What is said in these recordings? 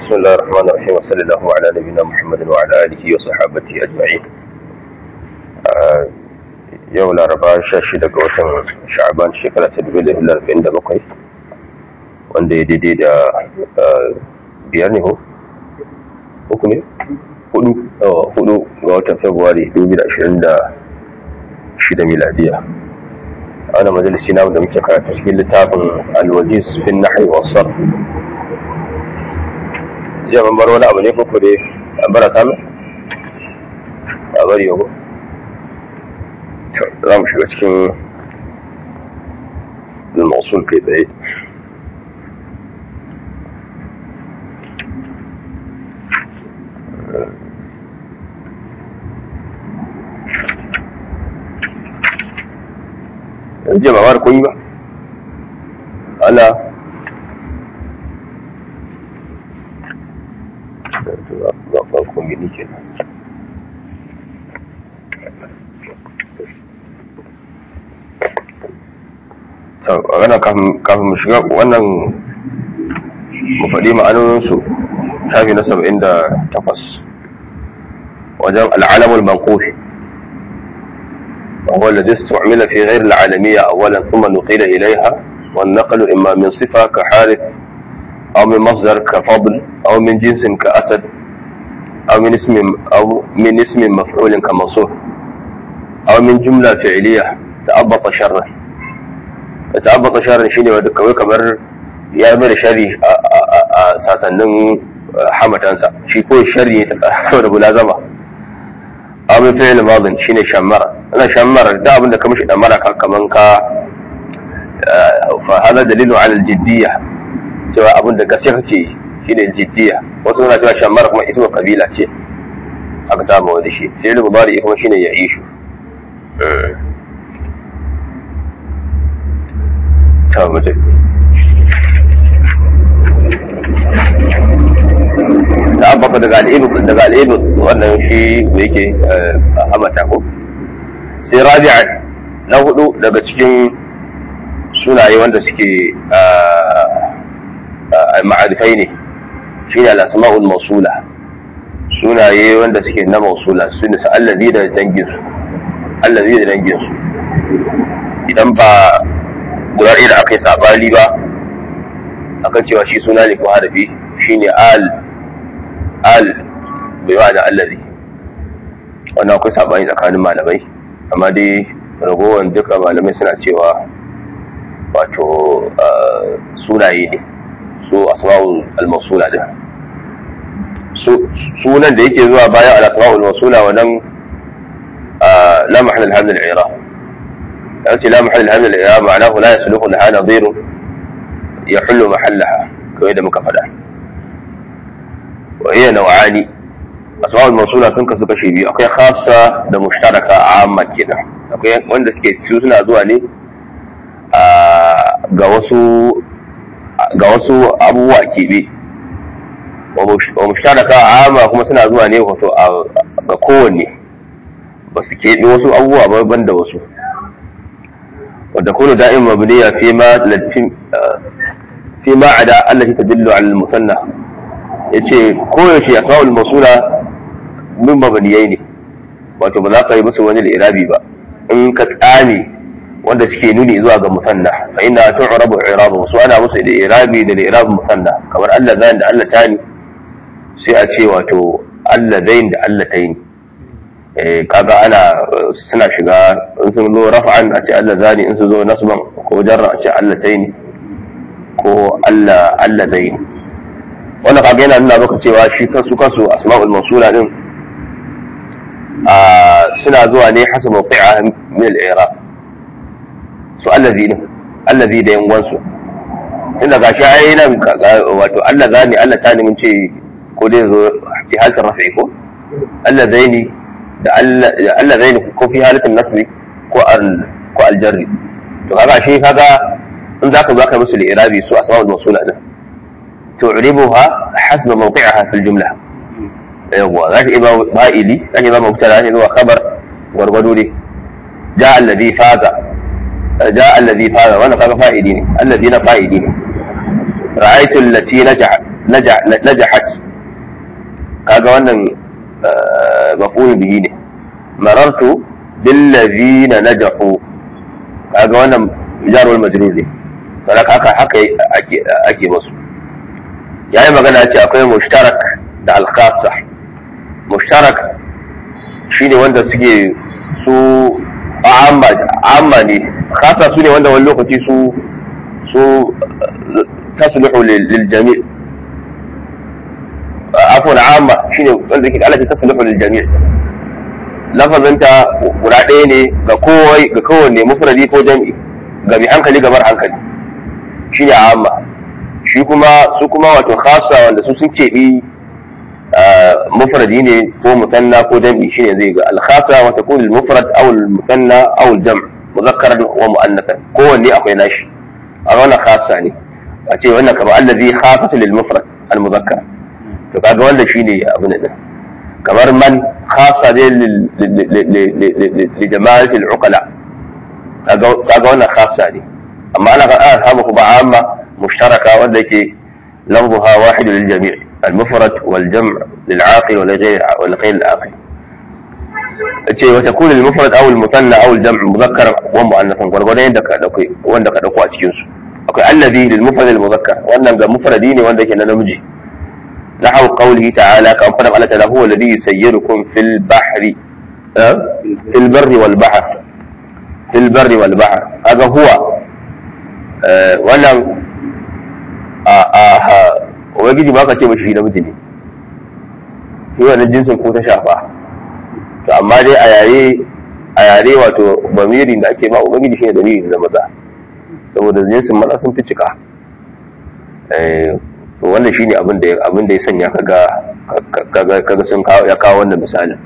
بسم الله الرحمن الرحيم وصلى الله على نبينا محمد وعلى آله وصحابته أجمعين yau laraba sha shida ga watan sha'aban shekara ta dubu da arba'in da bakwai wanda ya daidai da biyar ne ko? uku ne? hudu hudu ga watan februari dubu da ashirin da shida miladiya a wani majalisi na da muke karatu cikin littafin alwajiz fin nahi wa sarf jiya ban bar wani abu ne ko dai an bara kame a bari yau za mu shiga cikin al-mawsul kai tsaye jiya ba mara kun yi ba ana ba farkon gini ke magana kafin mu shiga wannan mu faɗi ma'anoninsu shafi na saba'in da takwas wajen al'alamul mankofi وهو الذي استعمل في غير العالمية أولا ثم نقل إليها والنقل إما من صفة كحارث أو من مصدر كفضل أو من جنس كأسد أو من اسم أو من اسم مفعول كمنصوب أو من جملة فعلية تأبط شرا تأبط شرا شيني ودك كبر يا مر شري ساسنن حمتانسا شي كو شري saboda mulazama aw min fi'l madin shine shammara ana shammara da abin da ka mishi damara ka kaman ka fa hada dalilu ala al-jiddiyya cewa abin da gaskiya kake shine jiddiya wasu suna cewa shammar kuma ismu kabila ce aka samu wani shi sai da mubari kuma shine ya ishu ta mutu da abaka daga al'ibu daga al'ibu wannan shi da yake hamata ko sai rabi'a na hudu daga cikin sunaye wanda suke ma'arifai ne shi ne al'asma'ul mausula sunaye wanda suke na mausula su ne allazi da danginsu allazi da danginsu idan ba guda ɗaya da aka yi sabali ba akan cewa shi suna ne ko harafi shi ne al al bai wa da allazi wannan akwai sabani tsakanin malamai amma dai ragowar duka malamai suna cewa wato sunaye ne su asma'ul al-mawsula din sunan da yake zuwa bayan al-asma'ul mawsula wannan la mahall al-hamd al-i'rab yace la mahall al-hamd al-i'rab ma'anahu la yasluhu laha nadhir yahullu mahallaha kawai da muka faɗa wa hiya naw'ani asma'ul mawsula sun kasu kashe biyu akwai khassa da mushtaraka amma kenan akwai wanda suke su suna zuwa ne ga wasu ga wasu abubuwa keɓe wa mushtaraka amma kuma suna zuwa ne wato ga kowanne ba su keɓe wasu abubuwa ba ban da wasu wadda kuna da'in mabniya fi ma fi ma ada Allah ta dillu al musanna yace koyaushe asma'ul masula min mabniyai ne wato ba za ka yi musu wani irabi ba in ka tsame wanda suke nuni zuwa ga musanna fa inna tu'rabu i'rabu su ana musu da i'rabi da i'rab musanna kamar Allah zain da Allah tani sai a ce wato Allah zain da Allah taini eh kaga ana suna shiga in sun zo rafa'an a ce Allah zani in sun zo nasban ko jarra a ce Allah taini ko Allah Allah zain wannan kaga yana nuna maka cewa shi kansu kansu asma'ul mawsula din suna zuwa ne hasa mawqi'a min al-i'rab su allazi ne allazi da yangonsu tunda gashi ai nan wato Allah zani Allah tani mun ce ko dai zo fi halatin rafi ko Allah zaini da Allah zaini ko fi halatin nasbi ko al ko al jarri to kaga shi kaga in zaka zaka musu al-i'rabi su asma'ul mawsula din tu'ribuha hasba mawqi'aha fil jumla yawwa zaka iba fa'ili zaka iba mubtada zaka iba khabar gwargwado ne ja alladhi faza ja alladhi faza wannan kaga fa'ili ne alladhi na fa'ili ne ra'aytu allati najat najahat kaga wannan maf'ul bihi ne marartu bil ladina najahu kaga wannan jar wal majrur ne saboda haka haka ake ake musu yayi magana ce akwai mushtarak da al khassa mushtarak shine wanda suke su amma amma ne khassa su ne wanda wani lokaci su su tasluhu lil jami' afwan amma shine wanda ke Allah ta tasluhu lil jami' lafazinta guda ɗaya ne ga kowai ga kowanne mufradi ko jam'i ga mai hankali ga mara hankali shine amma shi kuma su kuma wato khassa wanda su sun keɓi mufradi ne ko musanna ko jam'i shine zai ga al-khassa wa takun al-mufrad aw al-musanna aw al-jam' mudhakkaran wa mu'annathan kowanne akwai nashi a wannan khassa ne a ce wannan kamar allazi khassatu lil mufrad al-mudhakkar to kaga wannan shine abin nan kamar man khassa ne li jama'ati al-uqala kaga wannan khassa ne amma ana ga an samu kuma amma mushtaraka wanda yake lafzuha wahid lil jami' المفرد والجمع للعاقل ولغير ولغير العاقل ce wata kulil mufrad aw al mutanna aw al jam' mudhakkar wa mu'annathan gurgurda yanda ka dauke wanda ka dauko a cikin su akwai allazi lil mufrad al mudhakkar wannan ga mufradi ne wanda yake na namiji نحو قوله تعالى كما قال الله تعالى هو الذي يسيركم في البحر في البر والبحر في البر والبحر هذا هو wannan ubangiji ba ka ce mashi namiji ne shi wannan jinsin ko ta shafa to amma dai a yare a yare wato bamirin da ake ba ubangiji shi ne dalilin da maza saboda jinsin maza sun fi cika to wannan shi ne abin da abin da ya sanya kaga kaga kaga sun kawo ya kawo wannan misalin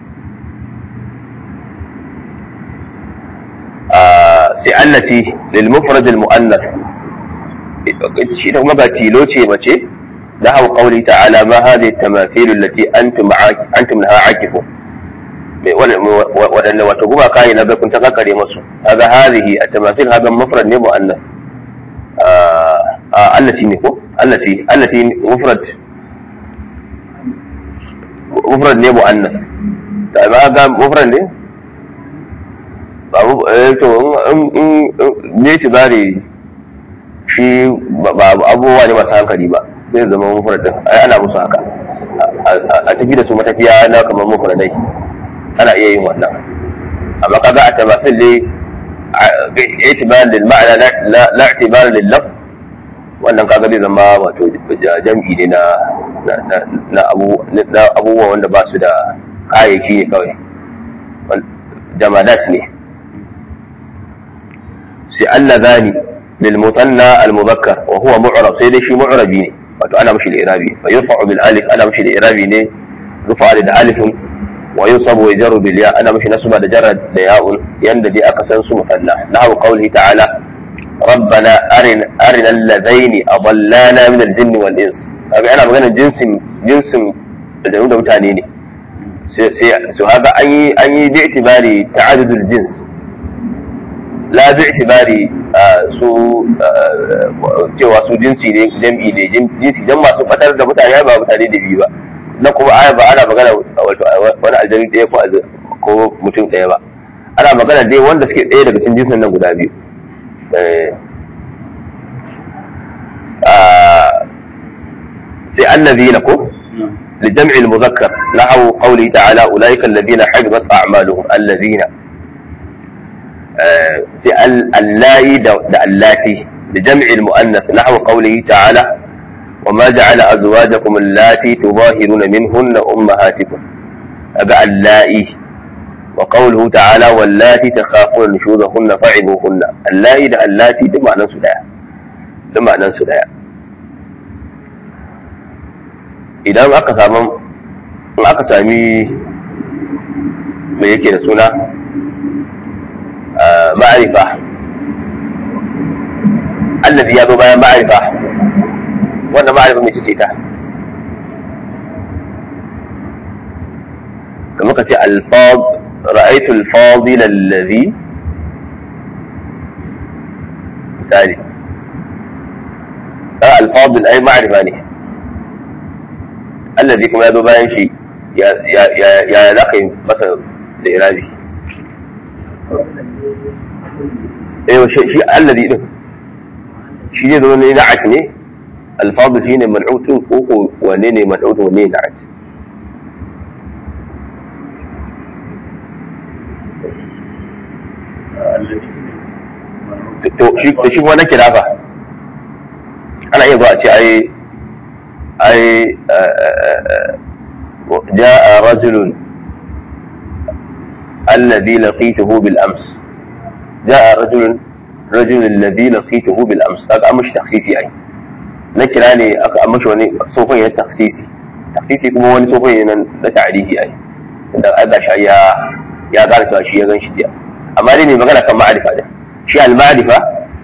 sai allati lil mufrad al muannath shi da kuma ba tilo ce mace da hau qawli ta'ala ma hadhihi tamathil allati antum antum laha akifun waɗanda wato kuma kayi na kun ta kakare masu haga hadhihi at-tamathil haga mufrad ne muannath allati ne ko allati allati mufrad mufrad ne muannath da ba ga mufrad ne babu to in ne shi bare shi ba abubuwa ne masu hankali ba zai zama mufradin ai ana musu haka a tafi da su matafiya na kamar mufradai ana iya yin wannan amma kaga a tamasil ne itibar lil ma'ana la itibar lil lafz wannan kaga zai zama wato jam'i ne na na abubuwa wanda ba su da kayayyaki ne kawai jamadat ne sai Allah zani للمثنى المذكر وهو معرب سيدي شي معربي ne wato ana mishi da irabi fa yurfa'u bil alif ana mishi da irabi ne rufa da alif wa yusabu wa jarru bil ya ana mishi nasba da jarra da ya'un yanda dai aka san su musanna nahu qawlihi ta'ala ربنا أرنا أرنا اللذين أضلانا من الجن والإنس kaga ana maganar jinsin jinsin da da mutane ne sai su haka an yi an yi bi itibari ta'addudul jins la bi itibari su cewa su jinsi ne jam'i ne jinsi dan masu batar da mutane ba mutane da biyu ba na kuma aya ba ana magana wato wani aljani ɗaya ko ko mutum ɗaya ba ana magana dai wanda suke ɗaya daga cikin jinsin nan guda biyu sai annabiyina ko لجمع المذكر نحو قوله تعالى أولئك الذين حبطت أعمالهم الذين سأل اللائي دا اللاتي لجمع المؤنث نحو قوله تعالى وما جعل أزواجكم اللاتي تظاهرون منهن أمهاتكم أبا اللائي وقوله تعالى واللاتي تخافون نشوذهن فعظوهن اللائي دا اللاتي دم معنى سدايا دم معنى سدايا idan aka samu in aka sami mai yake da suna ma'arifa allazi ya zo bayan ma'arifa wannan ma'arifa mai ce ta kamar ka ce alfad ra'aitu alfadil allazi misali alfadil ai ma'arifa ne allazi kuma ya zo bayan shi ya ya ya ya za ka yi masa da irabi eh shi shi allazi din shi zai zo ne na'at ne alfadu shine mal'utun ko ko wane ne mal'utun wane ne na'at to shi to shi kuma na kira fa ana iya zuwa a ce ai ai جاء رجل الذي لقيته بالامس جاء رجل رجل الذي لقيته بالامس هذا مش تخصيصي اي نكرا ne aka amshi wani sofin ya taksisi taksisi kuma wani sofin ne na tarihi ai da aka shi ya ya gane cewa shi ya gan shi jiya amma dai ne magana kan ma'arifa da shi al-ma'arifa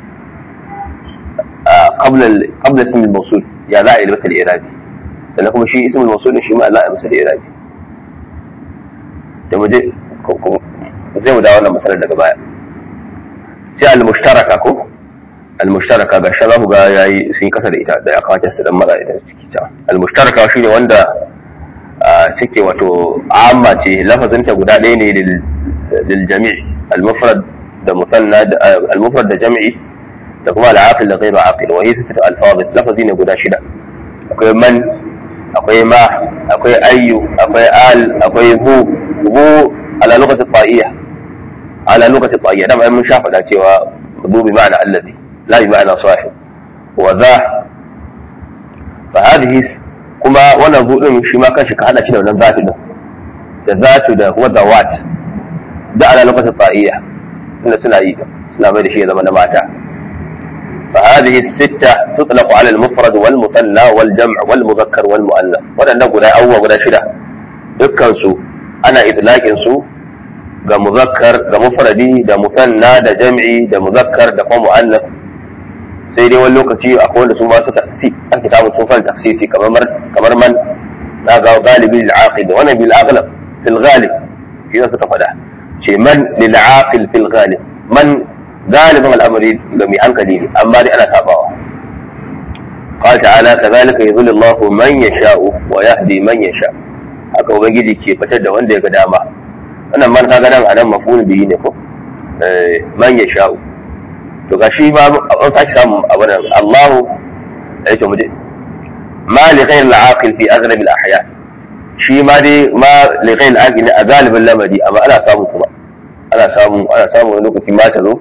qabla qabla ism al-mawsul ya za a yi masa al-irabi sannan kuma shi ism al-mawsul shi ma za a yi masa al-irabi da mu je zai mu dawo wannan masalar daga baya sai al-mushtaraka ko al-mushtaraka ga shi za ku ga yayi sun kasa da ita da ya kamata su dan mara ita ciki ta al-mushtaraka shine wanda take wato amma ce lafazinta guda ɗaya ne lil jami' al-mufrad da musanna al-mufrad da jami'i da kuma al-aqil da ghairu aqil wa hiya sittatu alfaz lafazi ne guda shida akwai man akwai ma akwai ayyu akwai al akwai bu bu ala lokacin ta'iyya ala lokacin ta'iyya da mun sha faɗa cewa bu bi ma'ana allazi la bi ma'ana sahib wa za fa hadhihi kuma wannan bu din shi ma kanshi ka hada shi da wannan zatu din da zatu da kuma zawat da ala lokacin ta'iyya inda suna yi suna mai da shi ya zama na mata فهذه الستة تطلق على المفرد والمثنى والجمع والمذكر والمؤنث ودان غدا أول غدا شدة dukkan su ana itlaqin su ga muzakkar ga mufradi da musanna da jam'i da muzakkar da kuma muannas sai dai wani lokaci akwai wanda su ma su taksi an kitabu sun fara taksisi kamar kamar man na ga galibi lil aqil wannan bil aghlab fil ghalib shi suka fada ce man lil aqil fil ghalib man galibin al'amari ga mai hankali ne amma dai ana sabawa قال تعالى كذلك يضل الله من يشاء ويهدي من يشاء haka ubangiji ke fitar da wanda ya ga dama wannan man kaga nan anan mafhul bihi ne ko man ya sha'u to gashi ba an saki samu abu nan Allahu ai to muje ma li ghayr al-aqil fi aghlab al-ahya shi ma dai ma li ghayr al-aqil a galibin lamari amma ana samu kuma ana samu ana samu wani lokaci ma ta zo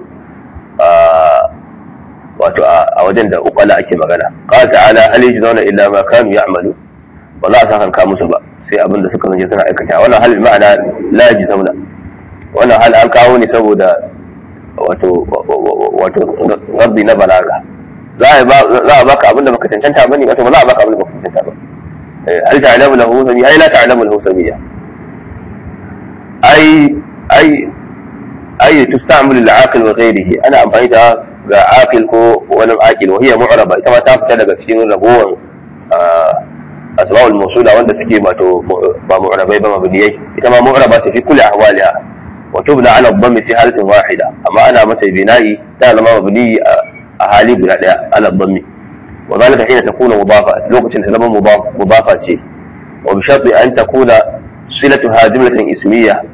wato a wajen da ukwala ake magana qala ta'ala hal yajzauna illa ma kanu ya'malu ba za a sa kanka musu ba sai abin da suka zance suna aikata wannan hal ma'ana la yajzauna wannan hal an kawo ne saboda wato wato rabbi na balaga za a za a baka abin da baka cancanta bane wato ba za a baka abin da baka cancanta ba hal ta'lamu lahu samiyya ai la ta'lamu lahu samiyya ai ai ai tusta'malu lil-aqil wa ghayrihi ana amfani da ga aqil ko wani aqil wa hiya mu'raba ita ma ta fita daga cikin ragowar asma'ul mawsula wanda suke wato ba mu'rabai ba mabniyai ita ma mu'raba ta fi kulli ahwaliha wa tubna ala dhammi fi halatin wahida amma ana mata bina'i ta zama mabni a hali guda daya ala dhammi wa zalika hina takuna mudafa lokacin ta zama mudafa ce wa bi sharti an takuna silatuha jumlatan ismiyya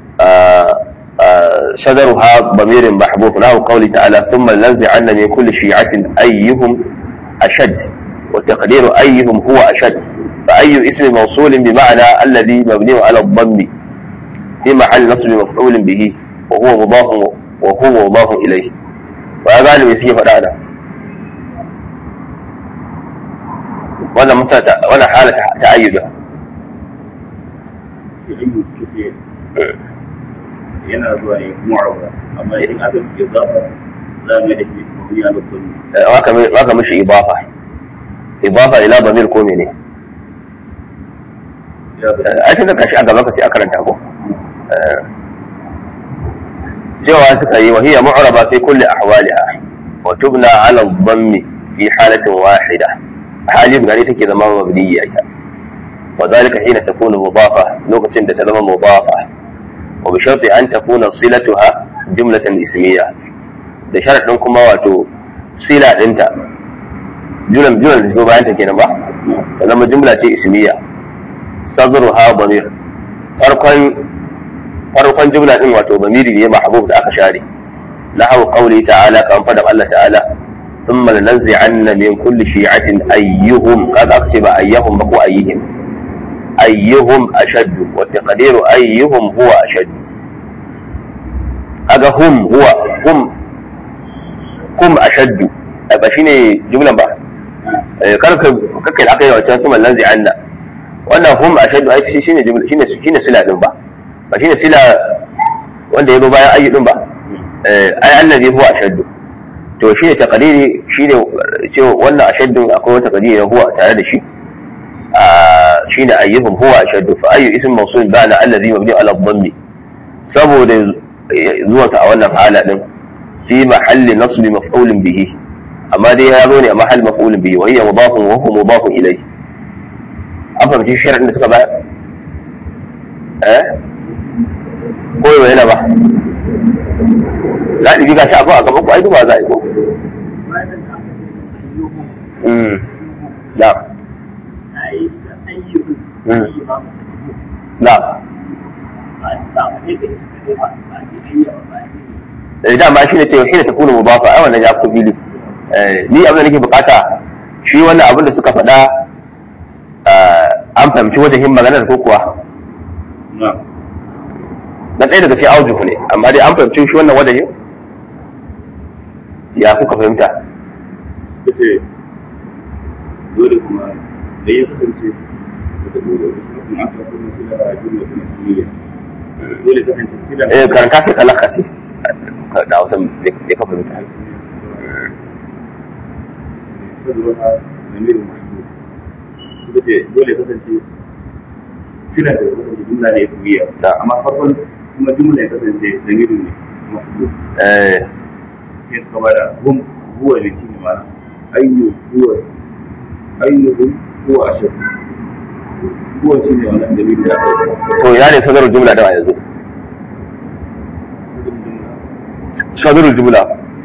صدرها ضمير محبوب له قوله تعالى ثم لنزعن من كل شيعة أيهم أشد وتقدير أيهم هو أشد فأي اسم موصول بمعنى الذي مبني على الضم في محل نصب مفعول به وهو مضاف وهو مضاف إليه وهذا اللي يسيء فدانا ولا مثلا ولا حالة تعيدها yana zuwa ne mu'arwa amma idan aka fi zafa za mu da shi mabni ala kulli waka mishi ibafa ibafa ila bamir ko mene a cikin kashi a gaba ka sai a karanta ko cewa suka yi wa hiya mu'raba fi kulli ahwaliha wa tubna ala dhammi fi halatin wahida hali guda ne take zama mabniyya ita wa zalika hina takunu mudafa lokacin da ta zama mudafa wa bi sharti an takuna silatuha jumlatan ismiyya da sharadin kuma wato sila dinta jumlan jumlan da zo bayan ta kenan ba ta zama jumla ce ismiyya sadruha damir farkon farkon jumla din wato damiri ne mahbub da aka share lahu qawli ta'ala kan fadan Allah ta'ala thumma lanzi'anna min kulli shi'atin ayyuhum kaga aka ce ba ayyuhum ba ko ayyihim ayyuhum ashaddu wa taqdiru ayyuhum huwa ashaddu kaga hum huwa hum hum ashaddu ba shine jumlan ba kar ka kakkai da aka yi wancan thumma lanzi'anna wannan hum ashaddu ai shine jumla shine shine sila din ba ba shine sila wanda ya zo bayan ayyu din ba ai allazi huwa ashaddu to shine taqdiri shine cewa wannan ashaddun akwai wata taqdiri na huwa tare da shi shine ayyuhum huwa ashaddu fa ayyu ism mawsul ba'da allazi mabni ala dhammi saboda zuwa sa a wannan hala din fi mahalli nasb maf'ulin bihi amma dai ya zo ne a mahall maf'ulin bihi wa hiya mudafun wa huwa mudafun ilayhi an fahimci sharadin da suka bayar eh ko yau yana ba za ɗibi gashi abu a gaban ku ai duba za a yi ko na na da dama shi ne ce shi ne ta kuna mubafa ai wannan ya fi fili ni abin da nake bukata shi wannan abin da suka faɗa an fahimci wajen maganar ko kuwa na ɗaya daga cikin aujuhu ne amma dai an fahimci shi wannan wajen ya kuka fahimta kace dole kuma da ya kasance da dole kuma aka kuma kula da jumla kuma kiliya dole kasance kila eh karanta sai kalaka sai da wasan bai ka fahimta sadruha zamirin mahmud suka ce dole kasance kila da kasance jumla ne kiliya Da. amma farkon kuma jumla ya kasance zamirin ne mahmud eh sai suka bada hum huwa ne shine ma ayyu huwa ayyuhum huwa ashad huwa shine wannan dalilin da aka yi to ina ne sadarwar jumla da yanzu sadarwar jumla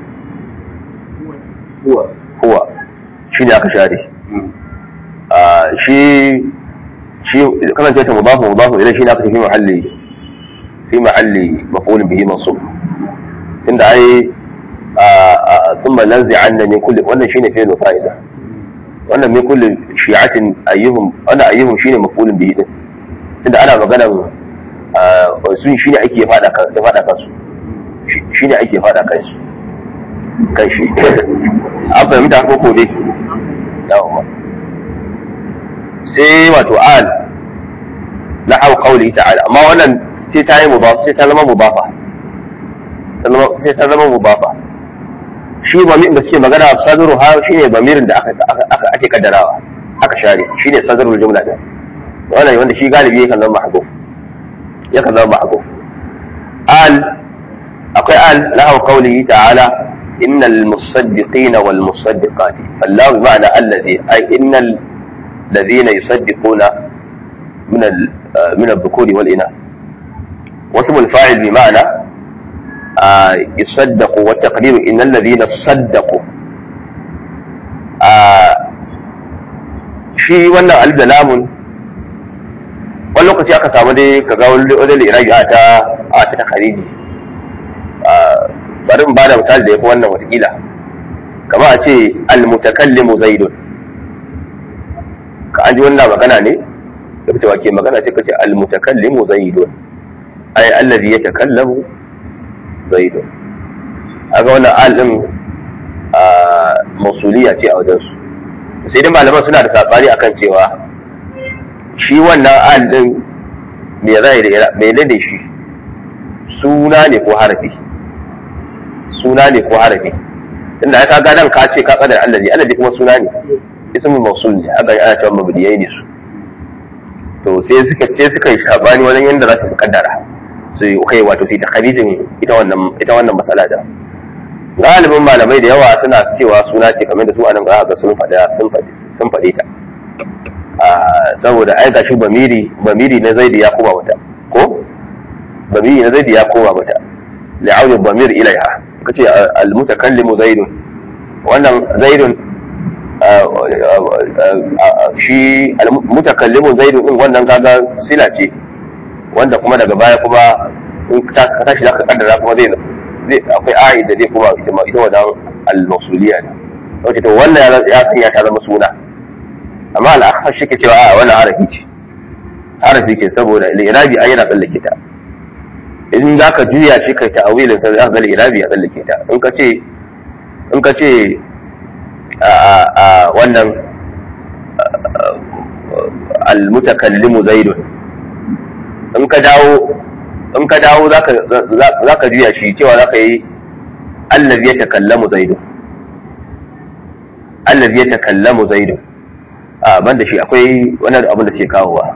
huwa huwa shi ne aka share Ah, shi shi kasance ta mudafu mudafu idan shi ne aka ce fi mahalli fi mahalli maf'ulun bihi mansub tunda ai thumma lanzi'anna min kulli wannan shine fi'l fa'ila wannan min kulli shi'atin ayyuhum wannan ayyuhum shine maf'ulun bihi din tunda ana magana su shine ake fada kan da fada kansu shine ake fada kansu kan shi an fahimta ko ko dai yawa sai wato al na hau qawli ta'ala amma wannan sai ta yi mudafa sai ta zama mudafa sai ta zama mudafa shi bamir da suke magana sadru ha shine bamirin da aka aka ake kaddarawa aka share shine sadrul jumla din wannan wanda shi galibi yakan zama mahdhuf yakan zama mahdhuf al akwai al lahu qawlihi ta'ala innal musaddiqina wal musaddiqati fallahu ma'ana alladhi ay innal ladhina yusaddiquna min al min al-dhukuri wal inath واسم الفاعل بمعنى آه يصدق والتقدير إن الذين صدقوا آه shi wannan alzalamun wani lokaci aka samu dai ka ga wani wajen iraki a ta a ta ta khariji bari in ba da misali da ya fi wannan watakila kama a ce almutakallimu zaidun ka an ji wannan magana ne da fita wake magana sai ka ce almutakallimu zaidun ai allazi yatakallamu zaidun aga wannan al din mausuliya ce a wajen su sai dai malaman suna da sabani akan cewa shi wannan al din me zai da me ne da shi suna ne ko harafi suna ne ko harafi tunda ka ga nan ka ce ka kadar allazi allazi kuma suna ne ismul mausul ne haka ana cewa mabdiyai ne su to sai suka ce suka yi sabani wajen yanda za su kaddara su yi kai wato sai takharijin ita wannan ita wannan masala da galibin malamai da yawa suna cewa suna ce kamar da su anan ga ga sun faɗa sun faɗi sun faɗe ta saboda ai gashi bamiri bamiri na zaidi ya koma mata ko bamiri na zaidi ya koma mata li'audi bamir ilaiha kace al mutakallimu zaidun wannan zaidun shi mutakallimu zaidu din wannan kaga sila ce wanda kuma daga baya kuma in ka tashi zaka kaddara kuma zai zai akwai ayi da zai kuma ita ita wannan al-mawsuliyya ne wace to wannan ya sanya ta zama suna amma al-akhar shi ke cewa a wannan harafi ce harafi ke saboda al-irabi ai yana tsallake ta in za ka juya shi kai ta'awilin sa za ka ga al-irabi ya tsallake ta in ka ce in ka ce a wannan al-mutakallimu zaidun in ka dawo in ka dawo za ka juya shi cewa za ka yi allazi ya takallamu zaidun allazi ya takallamu zaidun a banda shi akwai wani abin da ke kawowa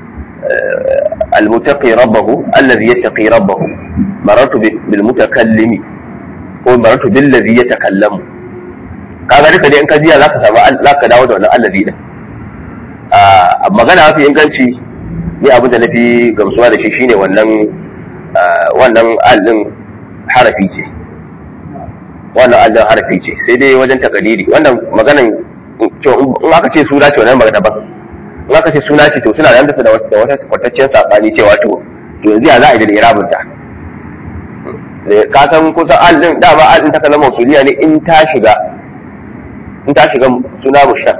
المتقي ربه الذي يتقي ربه مررت بالمتكلم ko marartu billazi ya takallamu kaga duka dai in ka jiya zaka samu zaka dawo da wannan allazi din a magana mafi inganci ni abin da nafi gamsuwa da shi shine wannan wannan allin harafi ce wannan allin harafi ce sai dai wajen takadiri wannan maganan in aka ce suna ce wannan magana ba in aka ce suna ce to suna da da wata kwataccen sabani cewa to yanzu ya za a yi da irabinta ka san kusan al din dama al din ta kalmar mausuliya ne in ta shiga in ta shiga suna mushtaq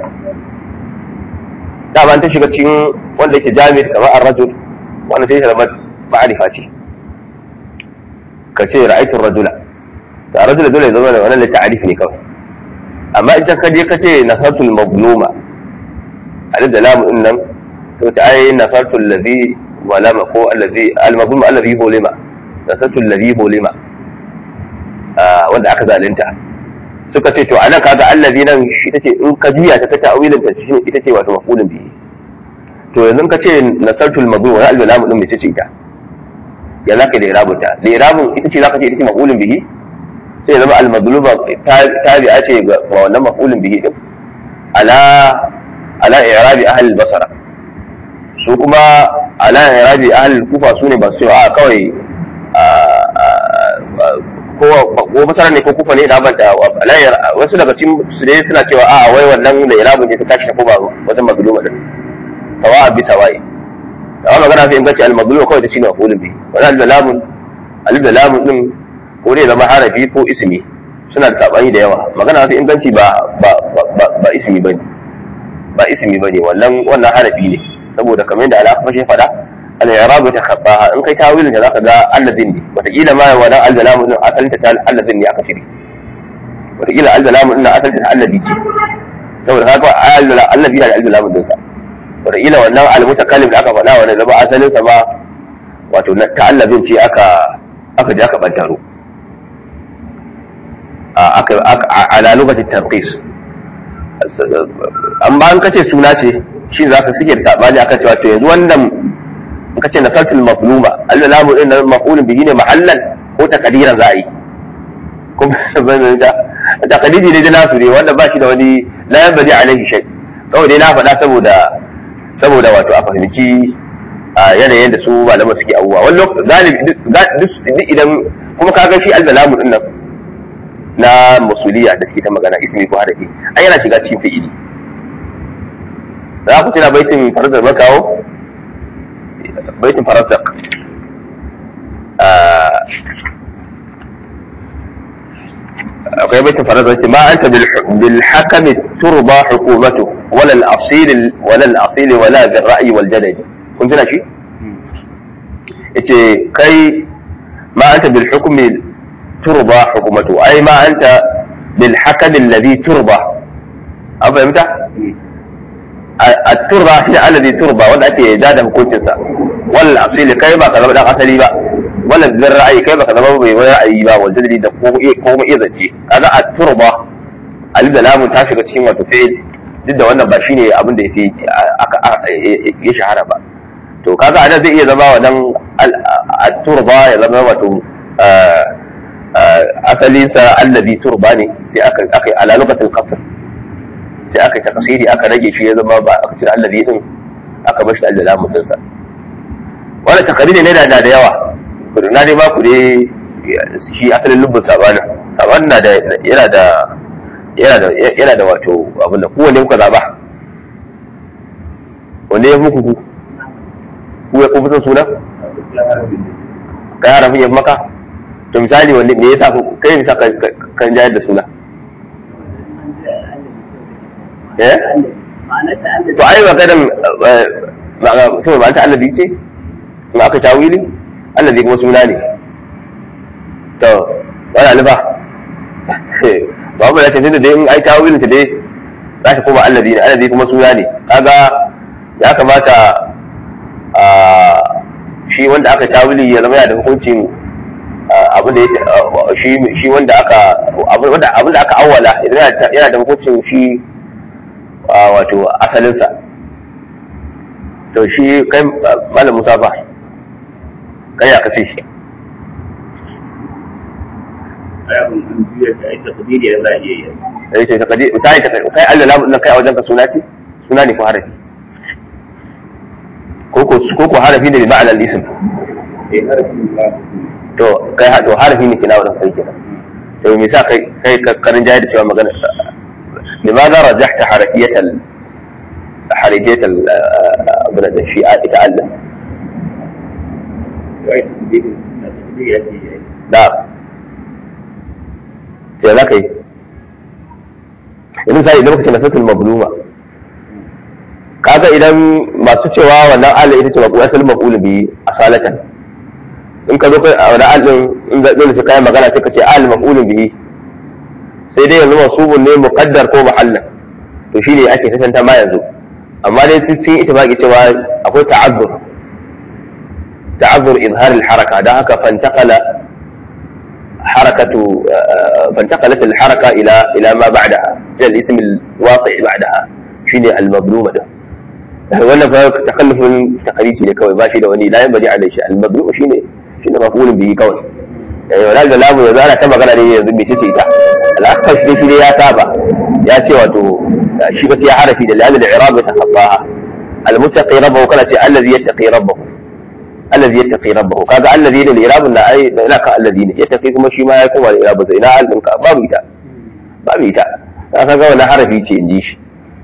dama ta shiga cikin wanda yake jami'in kamar ar-rajul wanda sai zama ma'arifa ce ka ce ra'aytu ar-rajula to ar-rajula dole ya zama da wannan ta'arif ne kawai amma in ta kaje ka ce nasartul mazluma alif da lam din nan to ta ai nasartul ladhi walama ko alladhi al-mazlum alladhi hulima nasatu alladhi hulima wanda aka zalunta suka ce to anan kaga allazi nan shi tace in ka juya ta ta ta'awilin ta shi ita ce wato mafulun bihi to yanzu ka ce nasartu al-maghrur wa al-lam din mece ce ita ya zaka da irabunta da irabun ita ce zaka ce ita ce mafulun bihi sai zama al-maghluma tabi'a ce ga wannan mafulun bihi din ala ala i'rabi ahli al-basra su kuma ala i'rabi ahli al-kufa sune ba su a kawai ko masara ne ko kufa ne da banta alayar wasu daga cikin su dai suna cewa a wai wannan da irabun ne ta tashi ko ba wajen mazluma din sawa'a bi sawa'i da magana sai in gace al mazluma kawai ta shine mafulun bi wannan al lamun al da lamun din ko dai zama harafi ko ismi suna da sabani da yawa magana sai inganci ba ba ba ba ismi bane ba ismi bane wannan wannan harafi ne saboda kamar yadda alaƙa shi faɗa al-i'rab ta khabbaha in kai tawilin da zaka ga allazin ne wataƙila ma wannan al-zalamu din asalin ta allazin ne aka cire wataƙila al-zalamu din asalin ta allazi ce saboda haka allazi da al-zalamu din sa wataƙila wannan al-mutakallim da aka faɗa wannan zama asalin sa ba wato ta allazin ce aka aka je aka bantaro aka ala lugatin tarqis amma an kace suna ce shi zaka suke da sabani akan cewa to yanzu wannan in ka ce na sartul mafluma Allah lamu din nan maf'ulun bihi ne mahallan ko takdiran za a yi kuma ban da takdiri ne da nasu ne wanda ba shi da wani la yanbadi alaihi shay kawai dai na faɗa saboda saboda wato a fahimci yanayin da su malama suke abubuwa wani lokaci galibi duk idan kuma ka ga shi Allah lamu din nan na masuliya da suke ta magana ismi ko harafi ai yana shiga cikin fi'ili za ku tuna baitin farzar makawo بيت فرزق akwai baitin farazan ce ma anta bil hakami turba hukumatu wala al asil wala al asil wala bil ra'yi wal jadal kun tuna shi yace kai ma anta bil hukmi turba hukumatu ai ma anta bil hakami alladhi turba an fahimta التربة هي الذي تربى ولا أتي جاد hukuncinsa. wal asili kai ba ka zama dan asali ba wala bin ra'ayi kai ba ka zama bai wani ra'ayi ba wal jadali da ko ko kuma iya zance kaga a turba alif da lamun ta shiga cikin wato fi'il duk da wannan ba shine abin da yafi ya shahara ba to kaga anan zai iya zama wannan at-turba ya zama wato asalin sa allazi turba ne sai aka aka ala lugatul qasr sai aka takasiri aka rage shi ya zama ba aka cire allazi din aka bar shi da lamun din sa wani takariri ne da da yawa na dai ba ku dai shi asalin lubbin sabanin sabanin na da yana da yana da yana da wato abin da kowanne kuka zaba wanda ya fi muku ku ku ya kuma suna kai harafin ya fi maka to misali wanda me yasa ku- kai misa kan jayar da suna eh to ai maganar to ba ta allazi ce in aka tawili allazi kuma suna ne to wani alifa ba mu da tafi da dai in ai tawilin ta dai za ta koma allazi ne allazi kuma suna ne kaga ya kamata a shi wanda aka tawili ya zama yana da hukuncin abin da ya shi shi wanda aka abin wanda abin da aka awwala idan yana- yana da hukuncin shi a, wato asalinsa to shi kai malam musa fa kai ya kace shi ayabun an juya ta aika kadiri ya za a iya yi sai ce kaje sai ta kai Allah lamu nan kai a wajen ka suna ce suna ne ko harafi ko ko ko ko harafi ne bi ma'anar ism eh harafin ba to kai ha- to harafi ne kina wurin kai kenan to me yasa kai kai ka karin jaya da cewa magana limadha rajahta harafiyat al harafiyat al abuna da shi ita Allah ya yi kadiri na kadiri ya ce ya yi da sai za ka yi yanzu sai idan muka ce nasatul mabluma kaga idan masu cewa wannan Allah ita ce maqul asalin maqul bi asalatan in ka zo kai a wani alin in ga dole sai kai magana sai ka ce al maqul bihi sai dai yanzu masubun ne muqaddar ko muhallan to shine ake tantanta ma yanzu amma dai sun yi ittifaqi cewa akwai ta'azzur ta'azzur izhar al haraka dan haka fantaqala حركة فانتقلت الحركة إلى إلى ما بعدها إلى الاسم الواقع بعدها شيء المظلومة ده ولا تخلف تقريبي ne kawai ba shi da wani la yanbaghi alai shi al-mazlum shine shine maf'ulun bihi kawai eh wala da lamu yanzu ana ta magana ne yanzu bai ce ita al-akhfar shi shi ne ya saba ya ce wato shi ba sai ya harafi da lamu al-i'rab yatakaffaha al-muttaqi rabbahu kana ce allazi yattaqi rabbahu الذي يتقي ربه كذا الذي da الإراب لا أي لا كالذين يتقي kuma shi ma ya koma da irab sai ina alin ka babu ita babu ita ka ga wannan harafi ce inji shi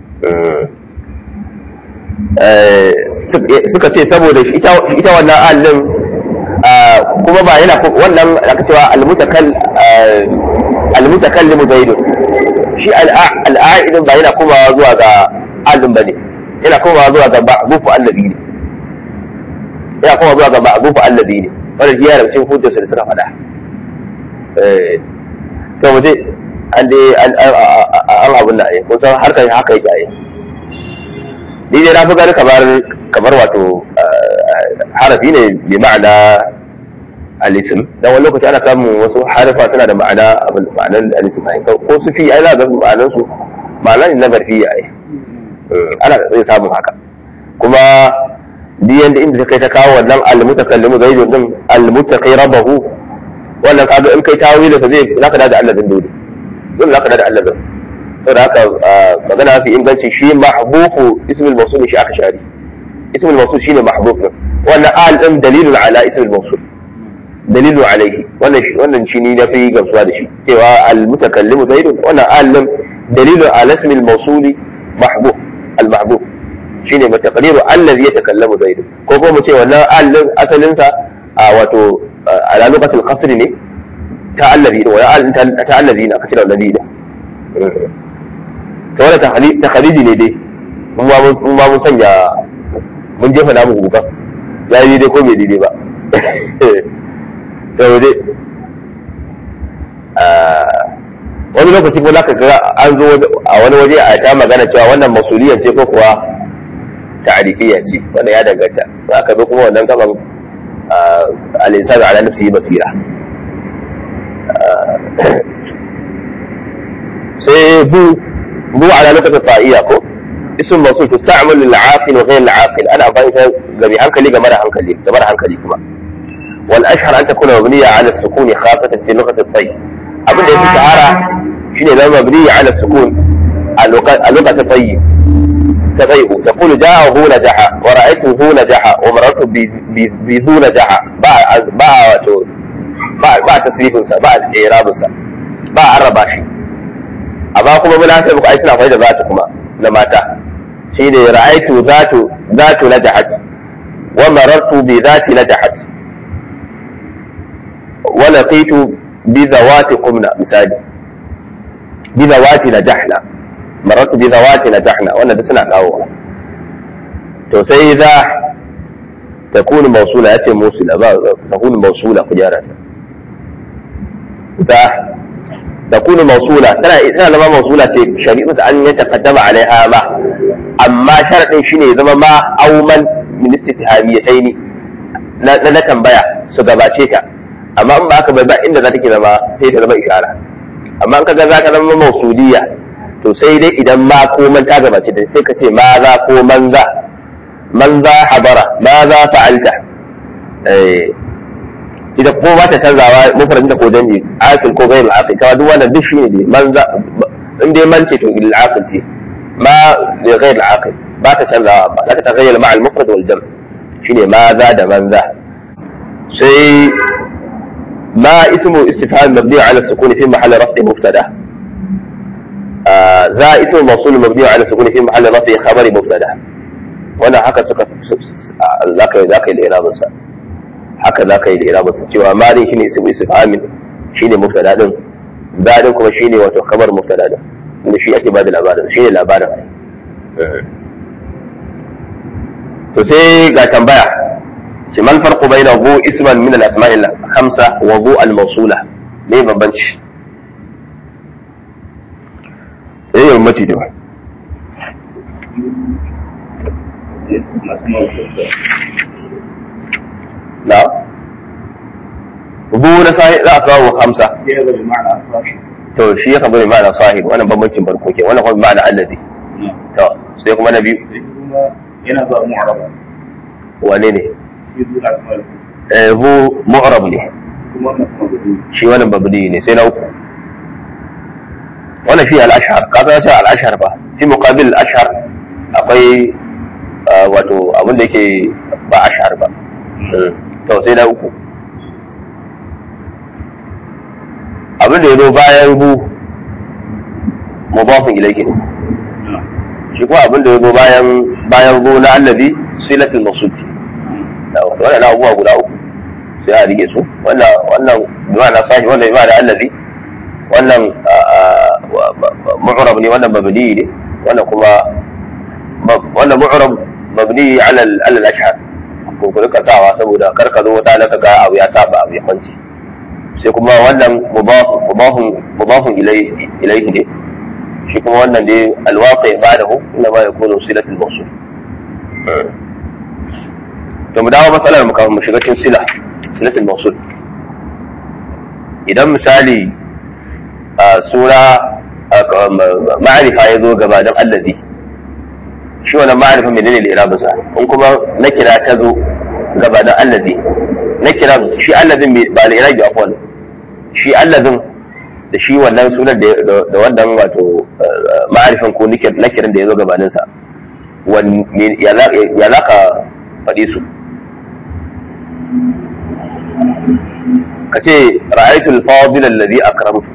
suka ce saboda ita ita wannan alin kuma ba yana wannan aka cewa almutakal almutakallimu zaidun shi al'a'idin ba yana komawa zuwa ga alin bane yana komawa zuwa ga ba'bufu allazi ne ya kuma zuwa ga ma'azufu allazi ne wannan shi yana cikin hujjarsa da suka faɗa eh to mu je an dai an an abun da ai kun san harkar haka yake ai ni dai na fi gani kamar kamar wato harafi ne bi ma'ana al-ism dan wani lokaci ana samun wasu harafa suna da ma'ana abin ma'anar al-ism ai ko su fi ai za ga ma'anar su ma'ana ne na zarfiya ai ana zai samun haka kuma duk yanda inda ta kai ta kawo wannan almutakallimu zaidun din almutaqi rabbahu wannan kaga in kai tawili sa zai zaka da Allah din dole dole zaka da Allah din saboda haka magana fi inganci shi mahbufu ismul mawsul shi aka shari ismul mawsul shine mahbuf din wannan al din dalilun ala ismul mawsul dalilu alaihi wannan shi wannan shi ni na fi gamsuwa da shi cewa almutakallimu zaidun wannan al din dalilu ala ismil mawsul mahbuf al mahbuf shine mataqdiru allazi yatakallamu zaid ko ko mu ce wannan allin asalin sa a wato ala lugatul qasr ne ta allazi wa ya ta allazi ne aka cire allazi ne to wannan takhriji ne dai mun ba mun ba mun sanya mun jefa namu guga ya yi dai ko bai daidai ba to dai wani lokaci ko zaka ga an zo a wani waje a ta magana cewa wannan masuliyar ce ko kuwa ta'rifiyya ce wanda ya danganta za ka zo kuma wannan gaban al-insanu ala nafsihi basira sai bu bu ala lokacin fa'iya ko ism mawsul tusta'mal lil aqil wa ghayr al aqil ana amfani ta ga bi hankali ga mara hankali ga mara hankali kuma wal ashhar an takuna mabniya ala sukun khasatan fi lughati at-tayyib abin da yake shahara shine zama mabniya ala sukun a lokacin tayyib تغيب تقول جاءه نجح ورأيته نجح ومررت بذو نجح باع باع باع باع تسريف سا باع إعراب سا باع الرباشي amma kuma munafiq ai suna faɗi da zatu kuma na mata shi ne ra'aitu zatu zatu najahat wa marartu bi zati najahat wa laqitu bi zawati qumna misali bi zawati najahna marartu bi zawati najahna wannan da suna kawo to sai za takunu mawsula yace mawsula ba takunu mawsula ku gyara ta za takunu mawsula tana tana zama mawsula ce shari'u an yataqaddama alaiha ma amma sharadin shine ya zama ma auman min istifhamiyataini na na tambaya su gabace ta amma in ba aka bai ba inda za ta ke zama sai ta zama ishara amma in kaga za ka zama mausuliya to sai dai idan ma ko man ta gabace ta sai ka ce ma za ko man za man za habara ma za fa'alta eh ita ko ba ta canzawa mufradin da ko danji akil ko gairu akil kawai duk wannan duk shine dai man za in dai man ce to il akil ce ma li ghair al akil ba ta canzawa ba za ta tagayyara ma al mufrad wal jam shine ma za da man za sai ما اسم استفهام مبني على السكون في محل رفع مبتدا آه ذا اسم موصول مبني على السكون في محل رفع خبر مبتدا وانا haka suka zaka yi zaka yi da irabin sa haka zaka yi da irabin sa cewa ma din shine ismu istifhamin shine mubtada din da din kuma shine wato khabar mubtada din inda shi ake bada labarin shine labarin to sai ga tambaya ce mal farqu bayna hu isman min al asma'i al khamsa wa hu al mawsula me bambanci eh yau mace da na hu na sai za a samu khamsa to shi ya kabari ma'ana sahib wannan bambancin farko ke wannan kuma ma'ana allazi to sai kuma na biyu yana zuwa mu'araba wane ne shi zuwa asma'ul eh hu mu'rab ne kuma wannan kuma gudu shi wannan babdi ne sai na uku wannan shi al-ashhar ka san shi al-ashhar ba fi muqabil al-ashhar akwai ah, wato abin da yake ba ashhar ba Mm. to sai na uku abin da ya zo bayan hu mudafin ilayhi ne shi kuma abin da ya zo bayan bayan hu na allazi silatul mawsud wannan abubuwa guda uku sai a rike su wannan wannan bima'ana sahi wannan bima'ana allazi wannan mu'rab ne wannan mabni ne wannan kuma wannan mu'rab mabni ala ala al-ashhar ko ku rika sawa saboda kar ka zo wata laka ga abu ya saba abu ya kwance sai kuma wannan mudaf mudafun mudafun ilayhi ilayhi ne shi kuma wannan dai alwaqi ba'dahu inna ma yakunu silatul mawsul to mu dawo matsalar mu kafin mu shiga cikin sila silatul mawsul idan misali a sura ma'arifa ya zo gabanin allazi shi wannan ma'arifa menene da irabinsa in kuma na kira ta zo gabanin allazi na kira shi allazin ba da irabi afwan shi allazin da shi wannan sunan da wannan wato ma'arifin ko na kiran da ya zo gabaninsa ya za ka faɗi su ka ce ra'aitul fadil alladhi akramtu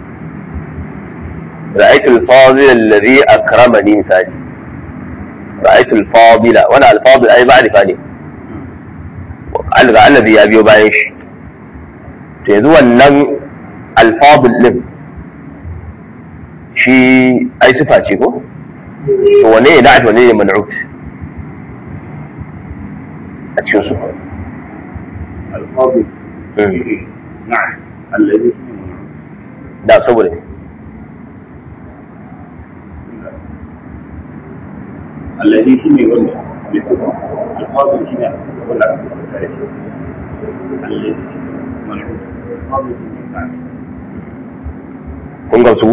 ra'aitul fadil alladhi akramani misali ra'aitul fadila wani alfadil ai ma'rifa ne alga allazi ya biyo bayan shi to yanzu wannan alfadil din shi ai sifa ce ko to wane ne na'at wane ne man'ut a cikin su الفاضل نعم الذي da saboda الذي شنو ولا بصفة الفاضل شنو ولا الذي منعوت الفاضل شنو نعم kun gamsu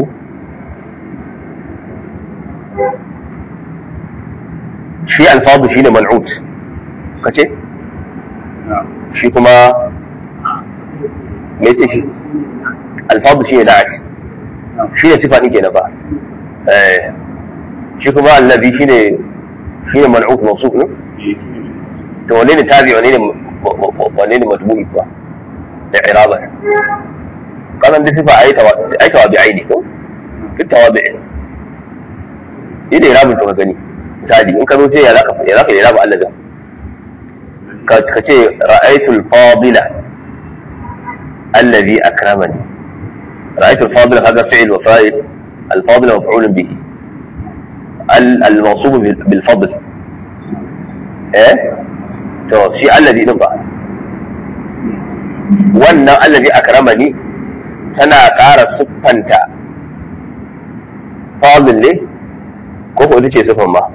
shi alfadu shi ne man'ut ka ce نعم shi kuma me ce shi alfadu shi ne na'at نعم shi ne sifa ɗin kenan ba eh shi kuma allazi shi ne shi ne man'ut mawsuf ne to wane ne tabi wane ne wane ne matbu'i kuwa da iraba kasan da sifa ai tawa ai tawa bi aini ko duk tawabi yi da irabin to ka gani misali in ka zo sai ya zaka ya zaka irabu Allah da ka ce ra'aytul fadila alladhi akramani ra'aytul fadila kaga fi'l wa fa'il الفاضل مفعول به الموصوف بالفضل eh to shi allazi din ba wannan allazi akramani tana ƙara siffanta fadil ne ko ko ita ce siffan ba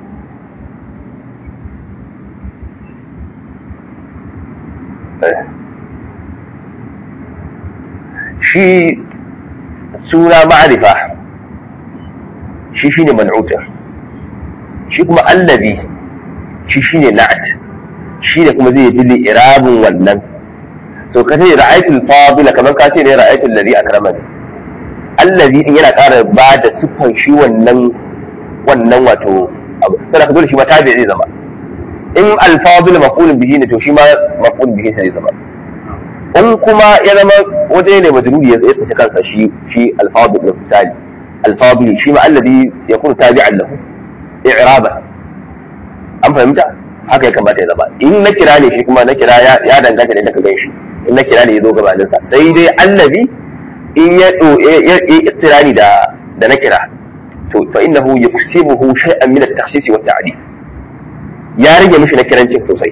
shi suna ma'arifa shi shine man'utar shi kuma allazi shi shine na'at shi ne kuma zai yi irabin wannan so ka ce ra'aytul fadila kamar ka ce ne ra'aytul ladhi akramani allazi din yana ƙara ba da siffan shi wannan wannan wato abu sai ka dole shi ma tabi zai zama in al-fadil maf'ulun bihi ne to shi ma maf'ulun bihi sai zama in kuma ya zama waje ne majruri ya tsaye kansa shi shi al-fadil din misali al-fadil shi ma allazi yakunu tabi'an lahu i'raba an fahimta haka ya kamata ya zama in na kira ne shi kuma na kira ya danganta ne da ka gan shi in na kira ne ya zo gabaninsa sai dai allazi in ya ya istirani da da na kira to fa innahu yuksibuhu shay'an min at-takhsis wa at-ta'dil ya rage mishi na kirancin sosai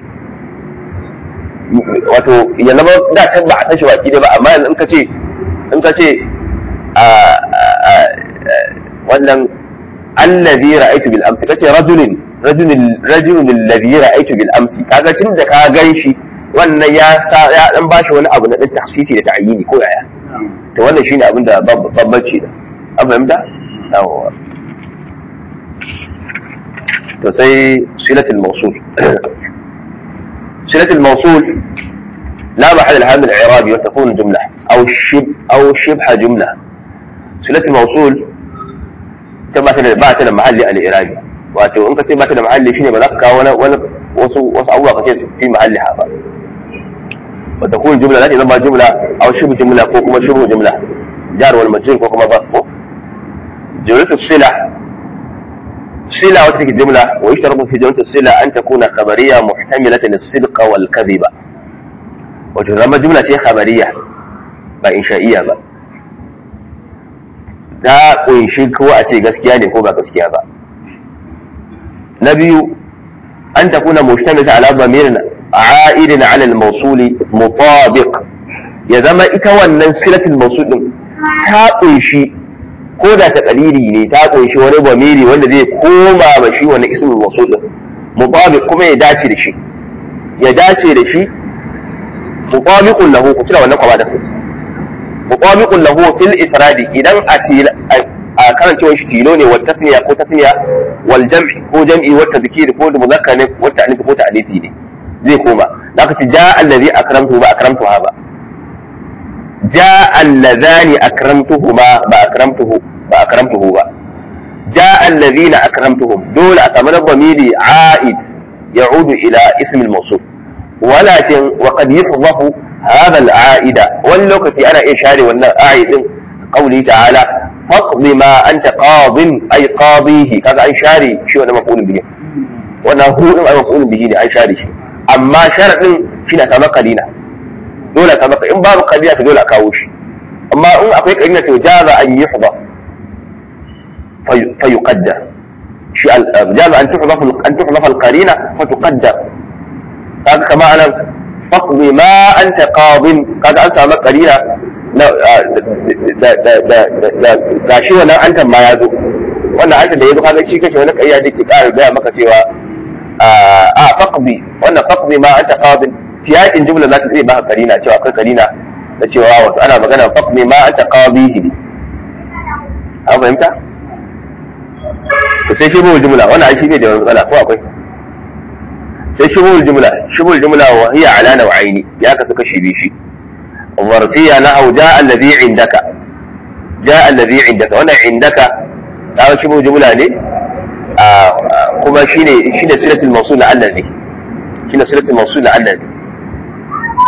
wato ya zama da can ba a san shi baki da ba amma yanzu in ka ce in ka ce a wannan allazi ra'aytu bil amsi kace rajulin rajulin rajulun alladhi ra'aytu bil amsi kaga tun da ka gan shi wannan ya sa ya dan bashi wani abu na dan tahsisi da ta'yini ko yaya to wannan shine abin da babbaci da an fahimta yawa to sai silatul mawsul silatul mawsul لا محل لها من الإعراب وتكون جملة أو شب أو شبه جملة صلة الموصول تبع بعت محل الإعرابي wato in ka ce ba ta da mahalli shine ba za ka kawo wani wasu wasu abubuwa ka ce fi mahalli ha ba wa takun jumla za ta zama jumla aw shibhu jumla ko kuma shibhu jumla jar wal majrur ko kuma zarf ko jumlatu sila sila wata take jumla wa yashtaratu fi jumlatu sila an takuna khabariyya muhtamilatan as-sidq wal kadhiba wato zama jumla ce khabariya ba insha'iyya ba ta kunshi ko a ce gaskiya ne ko ba gaskiya ba na biyu an takuna mushtamilata ala dhamirin a'idin ala al-mawsul mutabiq ya zama ita wannan silatul mawsul din ta kunshi ko da ta qalili ne ta kunshi wani bamiri wanda zai koma ba shi wani ismul mawsul din mutabiq kuma ya dace da shi ya dace da shi mutabiqun lahu ku kira wannan kwaba da mutabiqun lahu fil ifradi idan a karancewar shi tilo ne wata tasniya ko tasniya wal jam'i ko jam'i wata zikiri ko muzakkar ne wata alifi ko ta'alifi ne zai koma da ka ci ja allazi akramtuhu ba akramtuha ba ja allazani akramtuhu ba ba akramtuhu ba akramtuhu ba ja allazina akramtuhum dole a samu dhamiri a'id ya'udu ila ismi al-mawsul ولكن وقد يحذف هذا العائد واللوكتي انا اشاري ولا عائد قوله تعالى فاقض ما انت قاض اي قاضيه كذا اي شاري شو انا مقول به وانا هو انا مقول به اي شاري شيء اما شرط شيء سما قليلا دولة سما ان باب قليلا دولة اكاوش اما ان اكو قليلا جاز ان يحذف في فيقدر شيء جاز ان تحذف ان تحذف القرينه فتقدر kaga kama anan faqdi ma anta qadin kaga an samu qarina na da da da da gashi wannan antan ma ya zo wannan antan da ya zo kaga shi kake wani kayya da ke ƙara gaya maka cewa a faqdi wannan faqdi ma anta qadin siyakin jumla za ta zai baka qarina cewa akwai qarina da cewa wato ana magana faqdi ma anta qadihi an fahimta sai shi bu jumla wannan ai shi ne da matsala ko akwai sai shubul jumla shubul jumla wa hiya ala naw'aini ya kasu kashi biyu shi zarfiya na au ja alladhi indaka ja alladhi indaka wannan indaka ta shubul jumla ne kuma shine shine silatul mawsul la alladhi shine silatul mawsul la alladhi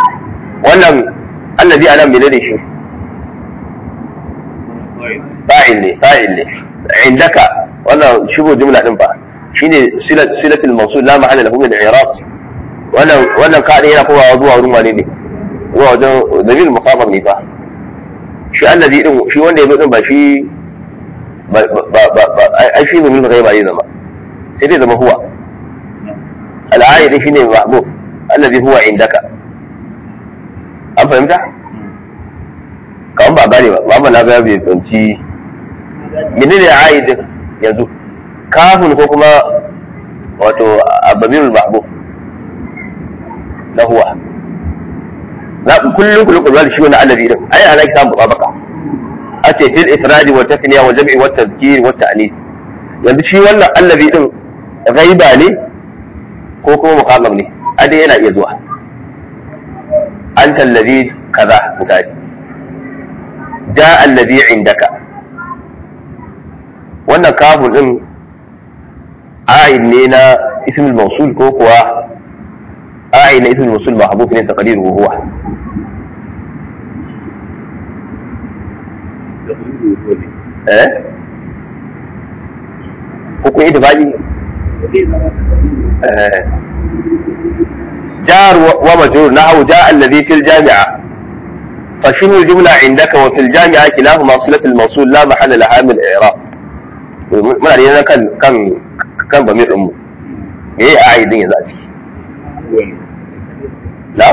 wannan alladhi anan menene shi fa'il fa'il ne fa'il ne indaka wannan shigo jumla din fa shine silat silatul mawsul la mahalla lahu min i'rab wannan wannan ka yana kowa zuwa wurin wane ne zuwa wajen dalil muqaddam ne fa shi allazi din shi wanda ya din ba shi ba ba ba ai shi min ghaiba ne zama sai dai zama huwa al'ayi shine mahbub allazi huwa indaka an fahimta kawai ba gane ba ba na ga bai tsanci mene ne aidin yanzu kafin ko kuma wato abamirul mahbub na huwa na kullum kullum kullum shi wani allazi din ai ana kisan baka a ce fil ifradi wa tasniya wa jam'i wa tadhkir wa ta'nis yanzu shi wannan allazi din ghaiba ne ko kuma muqaddam ne a dai yana iya zuwa anta allazi kaza misali ja allazi indaka wannan kafin din a'id ne na ismul mawsul ko kuwa a'id na ismul mawsul mahbub ne taqdiruhu huwa eh ko kun ittifaqi eh jar wa majrur nahu ja allazi fil jami'a فشنو الجملة عندك وفي الجامعة كلاهما صلة الموصول لا محل لها من الإعراب muna da kan kan kan bamir ɗinmu me ya ayi din yanzu a ciki na?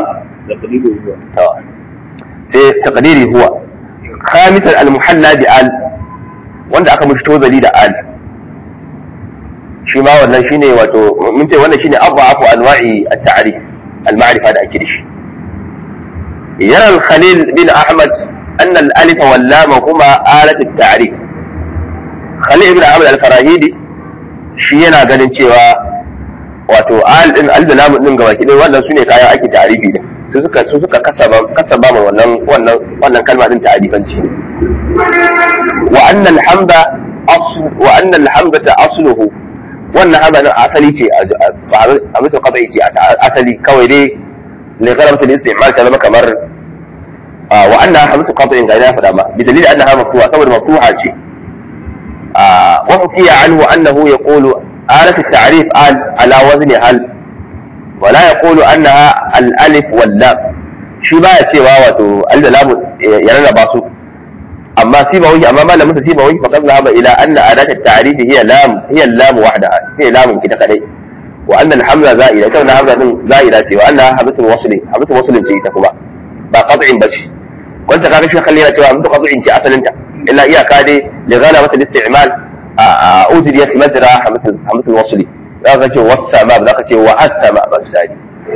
sai taqdiri huwa khamisan al-muhalla bi al wanda aka mishi tozali da al shi ma wannan shine wato mun ce wannan shine abu anwa'i at-ta'rif al-ma'rifa da ake da shi يرى الخليل بن أحمد أن الألف واللام هما آلة التعريف خليل بن أحمد الفراهيدي shi yana ganin cewa wato al din al da lam din gaba kidai wannan sune kayan ake ta'arifi din su suka su suka kasaba kasaba ma wannan wannan wannan kalma din ta'arifanci wa anna alhamda asl wa anna alhamdata asluhu wannan haba asali ce a mutu qadai ce asali kawai dai لغلبة الاستعمال كلمة كمر آه وأنها حملة قاطع غيرها فدامة بدليل أنها مفتوحة طبعا مفتوحة شيء آه وحكي عنه أنه يقول آلة التعريف آل على وزن هل ولا يقول أنها الألف واللام shi ba ya cewa wato alda lamu ya rarraba su amma sibawi amma ma lamu sibawi fa qad zahaba ila anna adat at-ta'rif hiya lam hiya lam wahdaha hiya lam kita kadai وأن الحملة زائدة كون حملة زائدة وأنها حملة الوصل حملة الوصل انت تكما با قطع بش وانت قاعد شو خلينا توا حملة قطع انت أصلا انت إلا إياك هذه لغلبة الاستعمال أوزريت مجرى حملة حملة الوصل ذاك شيء والسماء ذاك شيء والسماء بس هذه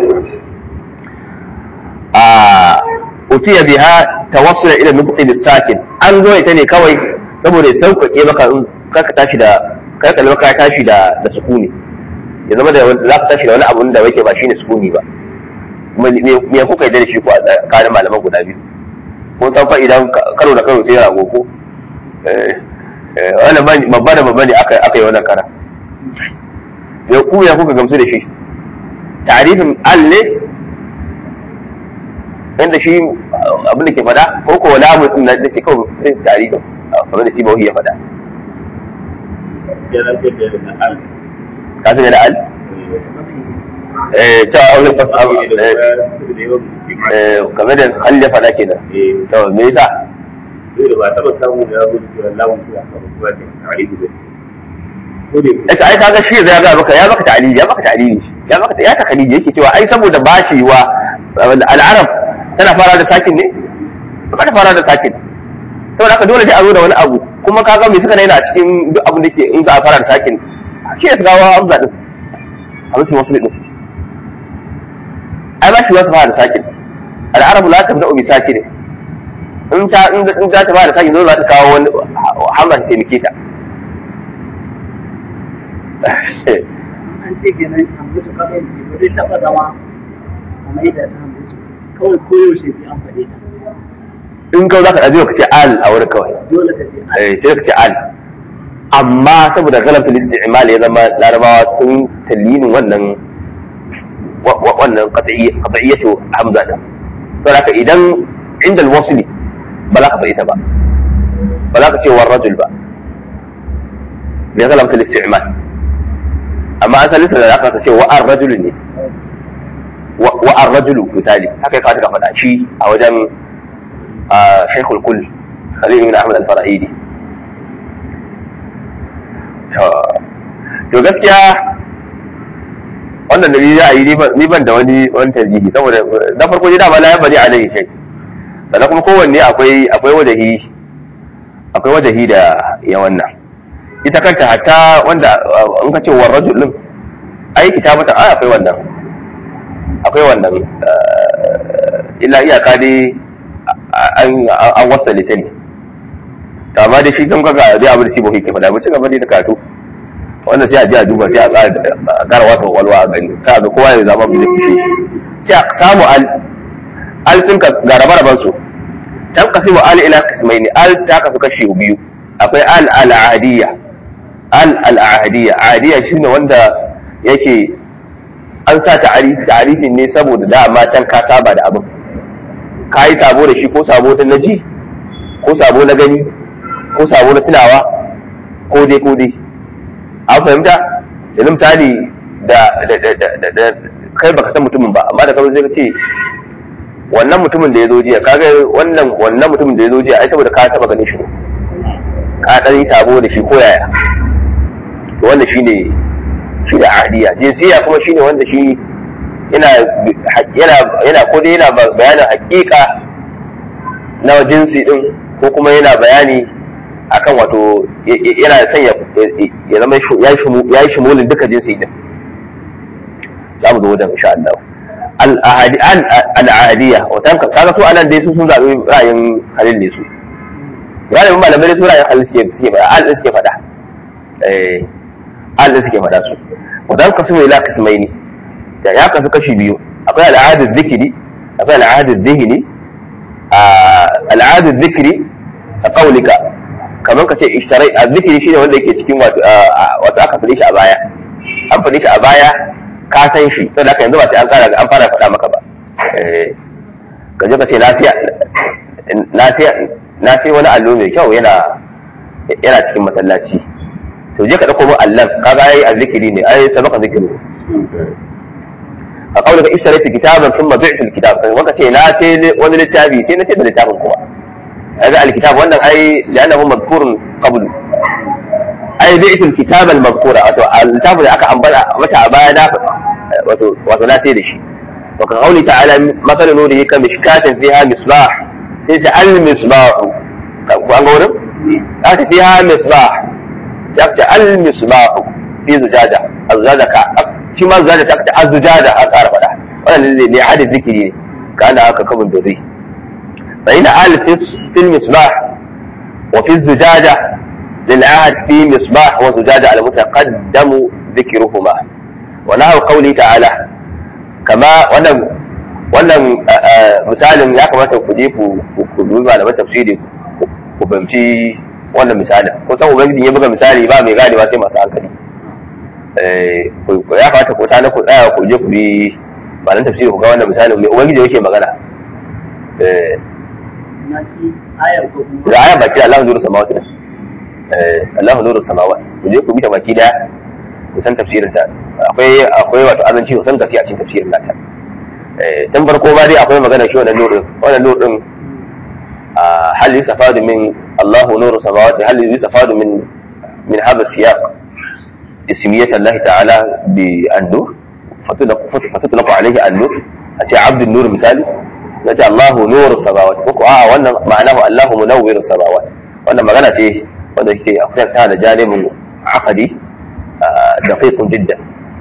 أتي بها توصل إلى النطق بالساكن أن زوي تاني كوي saboda ya sauƙaƙe maka in ka tashi da ka kalli ka tashi da da sukuni ya zama da za ka tashi da wani abun da yake ba shine sukuni ba me kuka yi da shi ko a tsakanin malaman guda biyu ko san fa idan karo da karo sai rago ko wannan babba da babba ne aka aka yi wannan kara ya ku ya kuka gamsu da shi tarifin al ne inda shi abin da ke fada ko ko wala mutum na da ke kawai tarifin kamar da shi bawi ya fada ka san da al eh ta aure fasa eh kamar da hal ya fada kenan to me yasa dole ba taba samu da rabu da lamun da aka ba da tarihi da ita ai kaga shi ya ga maka ya maka ta'lili ya maka ta'lili ya maka ya takalidi yake cewa ai saboda bashi wa al-arab tana fara da sakin ne ba ta fara da sakin saboda haka dole sai a zo da wani abu kuma kaga me suka daina a cikin duk abin da ke in za a fara da sakin shi ya gawa hamza din a mutum wasu din ai ba shi wasu fara da sakin al-arabu la tabda'u bi sakin in ta in ta ta fara da sakin dole za ta kawo wani hamza ta taimake ta an ce kenan hamzatu kawai ce ba zai taɓa zama a mai da ta hamzatu kawai koyaushe sai an faɗe ta in kawai za ka ɗaji ka ce al a wurin kawai dole ka ce an eh sai ka ce al amma saboda galabta isti'mal ya zama larabawa sun talinin wannan wa- wa- wannan qat'iyyatu hamza din saboda haka idan inda al-wasli ba za ka faɗi ta ba ba za ka ce war rajul ba bai zala mata isti'mal amma asalin sa da aka ce wa ar rajul ne wa ar rajul misali haka ya kawo ka faɗa shi a wajen shaykhul kull khalil ibn ahmad al-farahidi to gaskiya wannan da ni za a yi ni ban da wani wani tarjihi saboda na farko dai dama la ya bari alaihi shay sannan kuma kowanne akwai akwai wajahi akwai wajahi da ya wannan ita kanta hatta wanda in ka ce war rajul din ai kitabata ai akwai wannan akwai wannan illa iyaka dai an an wasale ta ne amma da shi kan kaga dai abin da shi bai ke faɗa ba ci gaba dai da karatu wannan sai a ji a duba sai a ƙara wata walwa a gani ta ga kowa ya zama bai fushe sai a samu al al sun ka ga rabe su tan kasimu al ila qismaini al ta kasu kashi biyu akwai al al ahadiyya al al ahadiyya ahadiyya shine wanda yake an sa ta'arifi ta'arifin ne saboda dama can ka saba da abin ka yi sabo da shi ko sabo ta na ji ko sabo na gani ko sabo na tunawa ko dai ko dai an fahimta yanzu misali da kai baka san mutumin ba amma da kawai zai ce wannan mutumin da ya zo jiya kaga wannan wannan mutumin da ya zo jiya ai saboda ka taba ganin shi ka dan yi sabo da shi ko yaya to wannan shine shi da ahdiya jinsiya kuma shine wanda shi yana yana yana ko dai yana bayanin hakika na jinsi din ko kuma yana bayani akan wato yana son ya zama ya yi shimulin duka jinsi din za mu zo wajen insha Allah al'ahadiyya watan kaga su anan dai su sun zaɓi ra'ayin halin ne su galibin malamai su ra'ayin halin suke suke faɗa al suke faɗa eh al suke faɗa su watan kasu mai la kasmai ne da ya kasu kashi biyu akwai al'adar zikiri akwai al'adar zihini al'adar zikiri a kaulika kamar ka ce ishtarai a zikiri shine wanda yake cikin wato aka fadi shi a baya an fadi shi a baya ka san shi sai da yanzu ba sai an kara an fara faɗa maka ba ka je ka ce lafiya lafiya na sai wani allo mai kyau yana yana cikin masallaci to je ka dauko mu allan kaga ai azzikiri ne ai sabaka zikiru a kaulika ishtarai kitaban thumma bi'tu alkitab kai wanda ce na sai wani littafi sai na ce da littafin kuma هذا الكتاب وانا اي لانه مذكور قبل اي بيت الكتاب المذكورة الكتاب اللي اكا عمبالا متى ابانا وتناسي لشي وكقوله تعالى مثل نوره كمشكاة فيها مصباح سيسا المصباح وانقول هذا فيها مصباح يكتا المصباح في زجاجة الزجاجة شما الزجاجة تكتا الزجاجة أكار فلا وانا لعاد الذكري كان هكا كمن ذري فإن آل في المصباح وفي الزجاجة للعهد في مصباح وزجاجة على متقدم ذكرهما ونحو قوله تعالى كما wannan wannan misalin ya kamata ku je ku dubi malaman tafsiri ku fahimci wannan misalin ko san ubangiji ya buga misali ba mai gane ba sai masu hankali ya kamata ku tana ku tsaya ku je ku bi malaman tafsiri ku ga wannan misalin mai ubangiji yake magana da ayan baki Allah nuru samawati ne Allah nuru samawati ku je ku bi ta baki da ku san tafsirin ta akwai akwai wato azanci ku san gaskiya a cikin tafsirin nata eh dan farko ba dai akwai magana shi wannan nuru wannan nuru din hal yusafadu min Allah nuru samawati hal yusafadu min min hada siyaq اسمية الله تعالى بالنور فتطلق عليه النور أتي عبد النور مثالي nace Allahu nuru samawati ko a wannan ma'anahu Allahu munawwiru samawati wannan magana ce wanda yake akwai ta da janibin aqdi daqiqun jiddan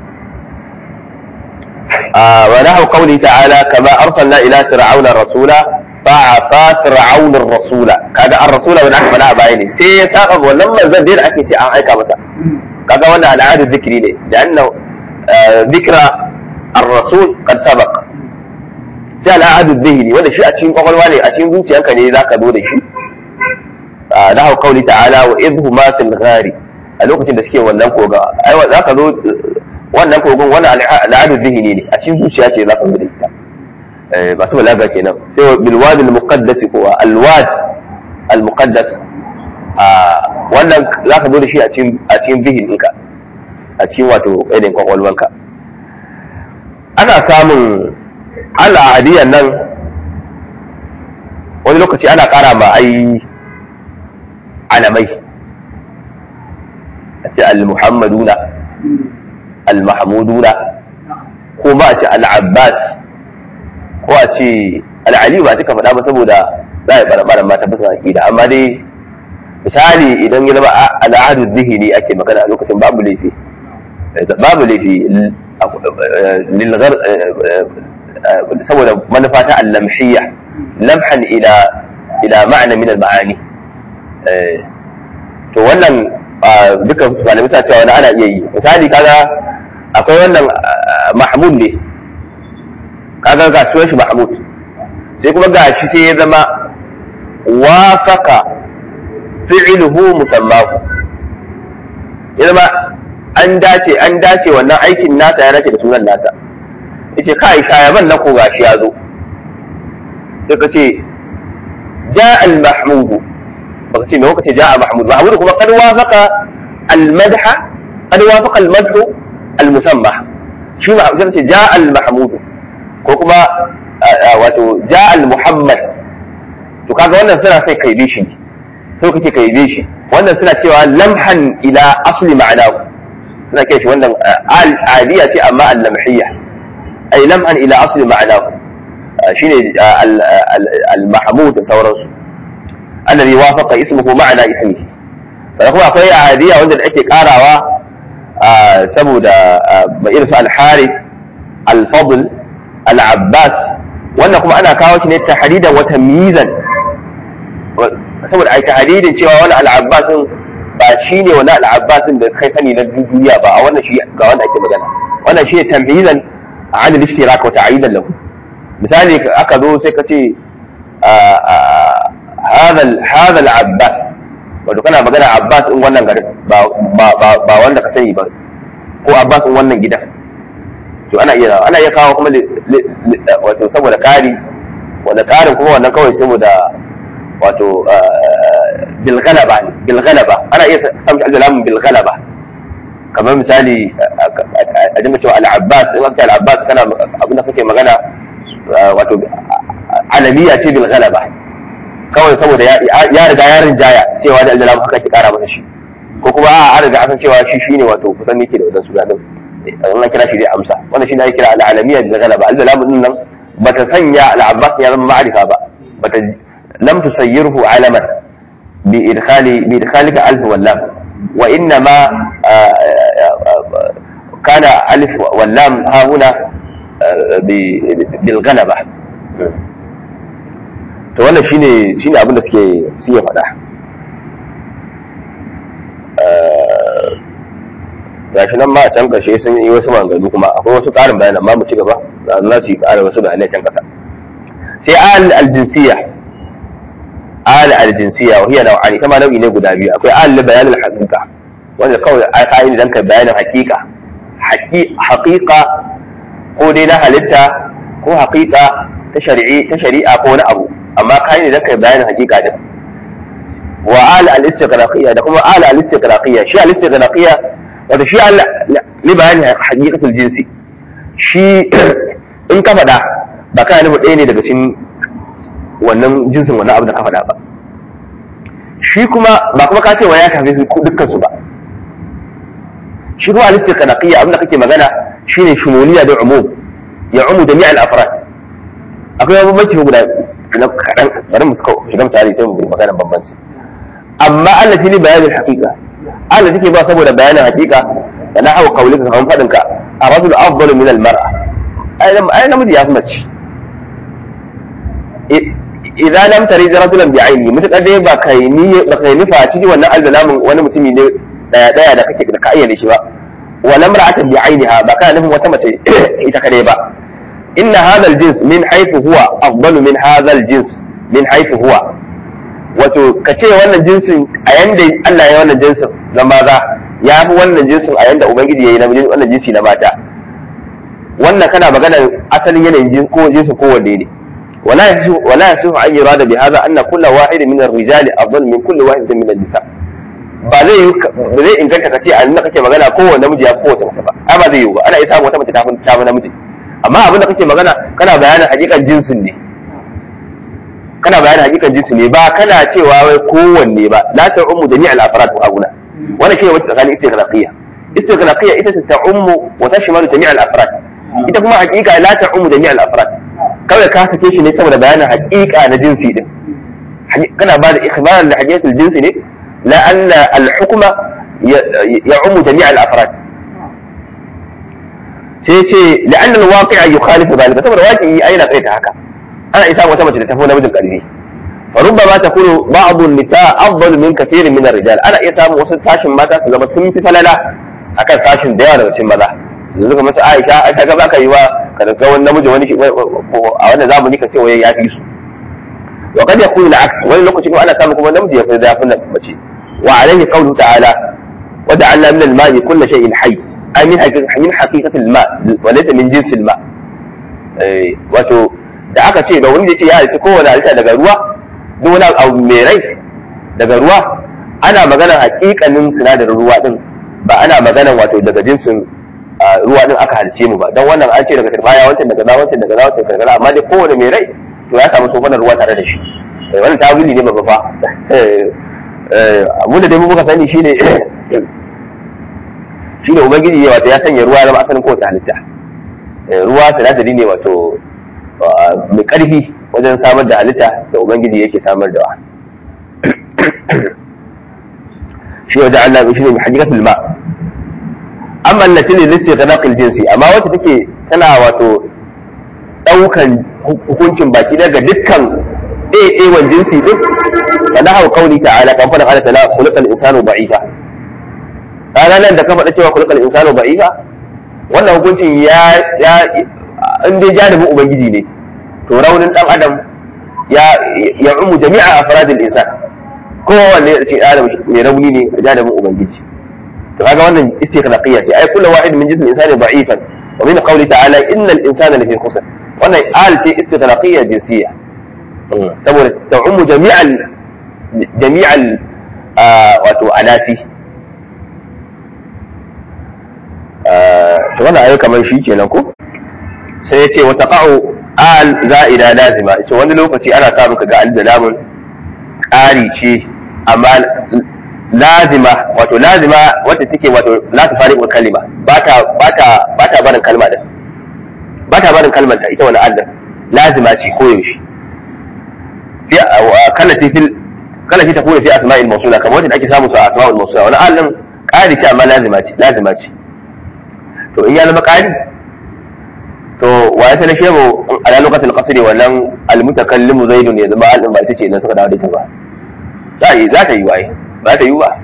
wa nahu qawli ta'ala kama arsalna ila fir'auna rasula fa'asa fir'auna rasula kaga ar-rasula wanda aka faɗa a baya ne sai ya saba wannan manzon da ake ce an aika masa kaga wannan al'adar zikiri ne da annahu ذكرى الرسول قد سبق sai al'adun zihiri wanda shi a cikin kwakwalwa ne a cikin zuciyanka ne za ka zo da shi da hau kauli ta'ala wa idhu ma fil ghari a lokacin da suke wannan koga ai za ka zo wannan kogon wannan al'adun zihiri ne a cikin zuciya ce za ka zo da ita ba su balaga kenan sai bil wadi al muqaddas kuwa al wad al muqaddas a wannan za ka zo da shi a cikin zihin ɗinka a cikin wato ainihin kwakwalwanka ana samun al'adiyan nan wani lokaci ana ƙara ma ai alamai a ce al-muhammaduna al-mahmuduna ko ba a ce al-abbas ko a ce al-ali ba cika faɗa ba saboda za a yi ɓarɓaran mata bisa aƙida amma dai misali idan ya zama al'adu zihini ake magana a lokacin babu laifi babu laifi saboda manufa ta allamshiyya lamhan ila ila ma'ana min al-ma'ani to wannan duka malamai ta cewa wani ana iya yi misali kaga akwai wannan mahmud ne kaga ga sunan shi mahmud sai kuma ga shi sai ya zama wafaka fi'luhu musammahu ya zama an dace an dace wannan aikin nasa ya dace da sunan nasa yace kai shayaban na ko gashi ya zo sai ka ce ja al mahmud baka ce me kuka ce ja al mahmud mahmud kuma kad wafaqa al madha kad wafaqa al madhu al musamma shi ma sai ka ce ja al mahmud ko kuma wato ja al muhammad to kaga wannan suna sai kai bi shi sai kake kai bi shi wannan suna cewa lamhan ila asli ma'anahu suna kai shi wannan al'adiyya ce amma al-lamhiyya ay lamhan ila asli ma'anahu shine al-mahmud da sauransu alladhi wafaqa ismuhu ma'ana ismihi sannan kuma akwai ahadiyya wanda ake karawa saboda mai irin su al-harith al-fadl al-abbas wannan kuma ana kawo shi ne tahdidan wa tamyizan saboda ai tahdidin cewa wani al-abbasin ba shi ne wani al'abbasin da kai sani na duniya ba a wannan shi ga wanda ake magana wannan shi ne tamhizan a an al-ishtirak wa ta'yidan lahu misali aka zo sai ka ce hadha al-abbas wato kana magana abbas in wannan garin ba wanda ka sani ba ko abbas in wannan gidan to ana iya ana iya kawo kuma wato saboda kari wanda karin kuma wannan kawai saboda wato bilgalaba ne bilgalaba ana iya samun alzalamin bilgalaba kamar misali a jima cewa al'abbas in aka al'abbas kana abinda kake magana wato alamiya ce bilgalaba kawai saboda ya riga ya rinjaya cewa da alzalamin haka ke kara masa shi ko kuma a riga asan cewa shi shine wato kusan yake da wadansu suna din wannan kira shi zai amsa wannan shi ne ake kira al'alamiya bilgalaba alzalamin din nan bata sanya al'abbas ya zama ma'arifa ba bata لم تسيره علما بإدخال بإدخالك ألف واللام وإنما كان ألف واللام ها هنا بالغلبة to wannan shine shine abin da suke suke faɗa gashi nan ma a can ƙarshe sun yi wasu maganganu kuma akwai wasu ƙarin bayanan ma mu ci gaba za su yi ƙara wasu bayanai can ƙasa sai al aljinsiyya al aljinsiyya wa hiya naw'ani kama nau'i ne guda biyu akwai al bayan al haqiqa wanda kawai ai kai ne dan ka bayanin haqiqa haqiqa ko dai na halitta ko haqiqa ta shari'i ta shari'a ko wani abu amma kai ne dan ka bayanin haqiqa din wa al al istiqraqiyya da kuma al al istiqraqiyya shi al istiqraqiyya wato shi al li bayanin haqiqatul jinsi shi in ka faɗa ba kana nufin ɗaya ne daga cikin wannan jinsin wannan abu da ka faɗa ba shi kuma ba kuma ka ce wa ya shafe su dukkan su ba shi kuma alisti kanaqiyya abin da kake magana shine shumuliya da umum ya umu jami' al afrad akwai bambanci guda na kaɗan bari mu shiga misali sai mu magana bambanci amma Allah ne bayanin haqiqa Allah take ba saboda bayanin haqiqa da na hawa kaulika kamar fadin ka a rajul afdalu min al mar'a ai namiji ya fi mace idan lam tari rajulan bi aini mutakar dai ba kai ni ba kai nufa ciki wannan albalamin wani mutumi ne daya daya da kake da ka ayyana shi ba wa lam ra'atan bi ainiha ba kana nufin wata mace ita kadai ba inna hadha al-jins min haythu huwa afdalu min hadha al-jins min haythu huwa wato ka ce wannan jinsin a yanda Allah ya wannan jinsin na maza ya fi wannan jinsin a yanda ubangiji ya yi na wannan jinsi na mata wannan kana magana asalin yanayin ko jinsin kowanne ne ولا يصح ولا يصح ان يراد بهذا ان كل واحد من الرجال افضل من كل واحد من النساء ba zai yi ba zai inganta kace a nan kake magana kowanne namiji ya kowace mace ba ai ba zai yi ba ana iya samu wata mace ta fi ta fi namiji amma abin da kake magana kana bayanin hakikan jinsin ne kana bayanin hakikan jinsin ne ba kana cewa wai kowanne ba la ta'ummu jami'al afrad wa aguna wannan shine wacce tsakanin istighraqiyya istighraqiyya ita ta ta'ummu wa tashmalu jami'al afrad ita kuma hakika la ta'ummu jami'al afrad kawai ka sake shi ne saboda bayanin hakika na jinsi din kana ba da ikhbaran da hakikatul jinsi ne la anna al-hukma ya'ummu jami'al afrad sai ce la'anna al-waqi'a yukhalifu dhalika saboda waqi'i ai na kaita haka ana isa wata mace da tafi namijin karfi fa rubbama takunu ba'd an-nisa afdal min kathirin min ar-rijal ana iya samun wasu sashin mata su zama sun fi falala akan sashin da yawa daga cikin maza su zuka masa Aisha Aisha ga baka yi wa ka ga wani namiji wani a wannan zamani ka ce wai ya fi su wa kad yakunu al-aks wani lokaci kuma ana samun kuma namiji ya fi da yafi mace wa alayhi qawlu ta'ala wa ja'alna min al-ma'i kulli shay'in hayy ay min haqiqati min haqiqati al-ma' wa laysa min jinsi al-ma' eh wato da aka ce da wani da ce ya halitta kowane halitta daga ruwa duk wani abu mai rai daga ruwa ana maganar hakikanin sinadarin ruwa din ba ana maganar wato daga jinsin ruwa din aka halice mu ba don wannan an ce daga turbaya wancan daga za wancan daga za wancan daga za amma dai kowane mai rai to ya samu sofanar ruwa tare da shi wannan tawili ne babba fa abu da dai muka sani shine shine ubangiji wato ya sanya ruwa zama asalin kowace halitta ruwa sinadari ne wato mai ƙarfi wajen samar da halitta da ubangiji yake samar da wa shi wajen Allah shi ne mai hajjikatul ma amma allati ne lissi ta naqil jinsi amma wacce take tana wato daukan hukuncin baki daga dukkan ɗaiɗaiwan jinsi din fa nahu qawli ta'ala kan fara Allah ta'ala khulqal insanu da'ifa ranar nan da ka faɗa cewa khulqal insanu da'ifa wannan hukuncin ya ya in dai janibin ubangiji ne to raunin dan adam ya ya umu jami'a afradil insan kowanne ya ce adam mai rauni ne a janibin ubangiji to kaga wannan istikhlaqiyya ce ai kullu wahid min jismi insani da'ifan wa min qawli ta'ala innal insana lafi khusr wannan al ce istikhlaqiyya jinsiyya saboda ta umu jami'al jami'al wato anasi to wannan ayo kamar shi kenan ko sai ya ce wa taqa'u al za'ida lazima ce wani lokaci ana samun ka ga al da lamun ƙari ce amma lazima wato lazima wacce take wato la ta fariqul kalima ba ta ba ta ba ta barin kalma da ba ta barin kalmar da ita wani al lazima ce ko yaushe fi kallati fil kallati takunu fi asma'il mawsula kamar wacce ake samu su a asma'ul mawsula wani al din ƙari ce amma lazima ce lazima ce to in ya zama ƙari to wa ya sanar shehu ala lokacin kasiri wannan almutakallimu zaidun ya zama al'in ba ita ce idan suka dawo da ita ba za yi za ta yi waye ba ta yi ba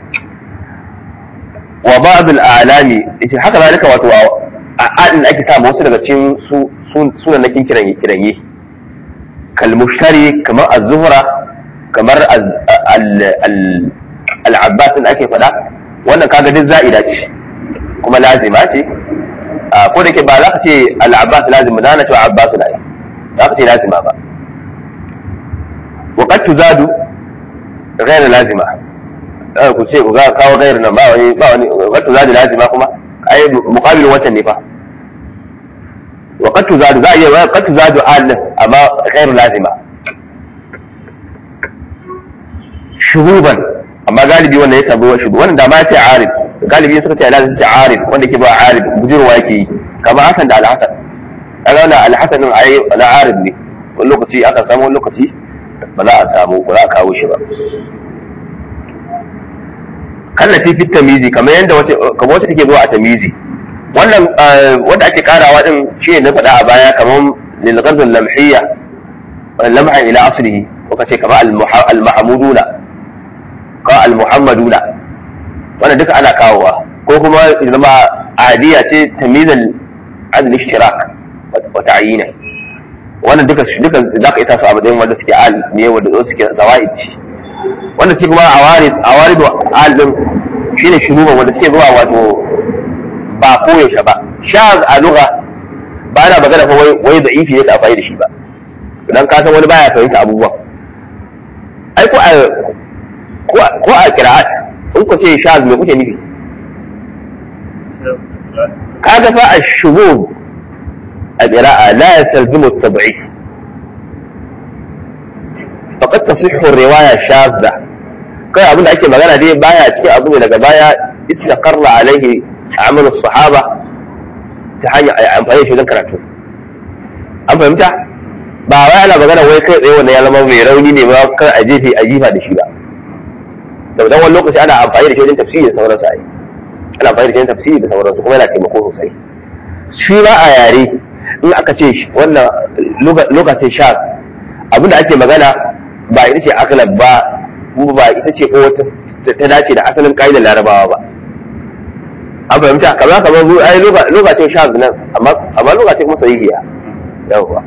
wa ba'dul a'lami yace haka zalika wato a adin ake samu wasu daga cikin su sunan nakin kiranye kiranye kal mushtari kamar az-zuhra kamar al-abbas da ake faɗa wannan kaga duk za'ida ce kuma lazima ce ko da ke ba za ka ce al-abbas lazim ba na cewa abbas na za ka ce lazima ba wa qad tuzadu ghayr lazima ku ce ku ga kawo ghayr nan ba wani ba wani qad tuzadu lazima kuma ai muqabil watan ne fa wa qad tuzadu za iya wa qad tuzadu al amma ghayr lazima shuhuban amma galibi wanda ya tabo shubu wannan da ma sai arif galibi suka ce lazim sai arif wanda ke ba arif bujurwa yake yi kamar hasan da alhasan kaga wannan alhasan din ai na arif ne wani lokaci aka samu wani lokaci ba za a samu ba za a kawo shi ba kallafi fit tamizi kamar yadda wace kamar wacce take zuwa a tamizi wannan wanda ake karawa din shi ne na faɗa a baya kamar lil ghadl lamhiyya lamha ila aslihi ko kace kamar al mahmuduna ko al muhammaduna wannan duka ana kawowa ko kuma zama adiya ce tamizan adl ishtirak wa ta'yina wannan duka duka zaka ita su a matsayin wanda suke al ne wanda suke zawaid ce wanda suke kuma awarid awarid al din shine shuruban wanda suke zuwa wato ba koyaushe ba shaz a lugha ba na magana fa wai wai da'ifi yake amfani da shi ba dan ka san wani baya fahimta abubuwa ai ko a ko a qira'at in ku ce shaz me kuke nufi kaga fa ash-shubub a qira'a la yastalzimu at-tab'id faqad tasihhu ar-riwaya shadda kai abin da ake magana dai baya cikin abu daga baya istaqarra alaihi amal as-sahaba ta hanyar amfani da shi don karatu an fahimta ba wai ana magana wai kai tsaye wannan ya zama mai rauni ne ba kar a jefe a jifa da shi ba saboda wani lokaci ana amfani da shi wajen tafsiri da sauransu ai ana amfani da shi wajen tafsiri da sauransu kuma yana taimako sosai shi ba a yare in aka ce wannan lokacin sha abinda ake magana ba ita ce akalab ba kuma ba ita ce ko ta dace da asalin ka'idar larabawa ba an fahimta kamar kamar ai lokacin sha nan amma lokacin kuma sahihiya yawwa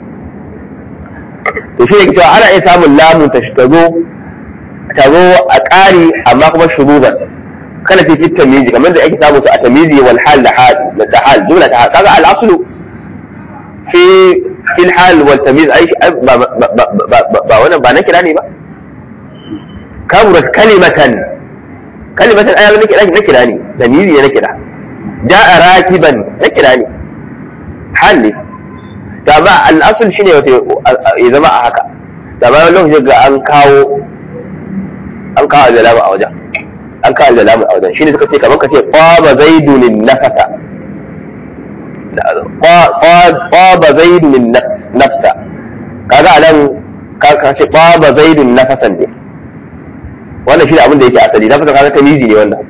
to shi ne cewa ana iya samun lamun ta zo ta zo a ƙari amma kuma shuruban kana fi fit tamizi kamar da ake samu su a tamizi wal hal da hal da hal jumla ta hal kaga al aslu fi fil hal wal tamiz ai ba ba wannan ba na kira ne ba kaburat kalimatan kalimatan ai na kira na kira ne tamizi ne na kira ja'a rakiban na kira ne hal ne da ba al'asul shine wato ya zama a haka da ba wani lokaci ga an kawo an kawo aljalamu a wajen an kawo aljalamu a wajen shine suka ce kamar ka ce qaba zaidun nafasa qaba zaidun nafsa kaga anan ka ce qaba zaidun nafasan ne wannan shine abin da yake asali nafasa kaga tamizi ne wannan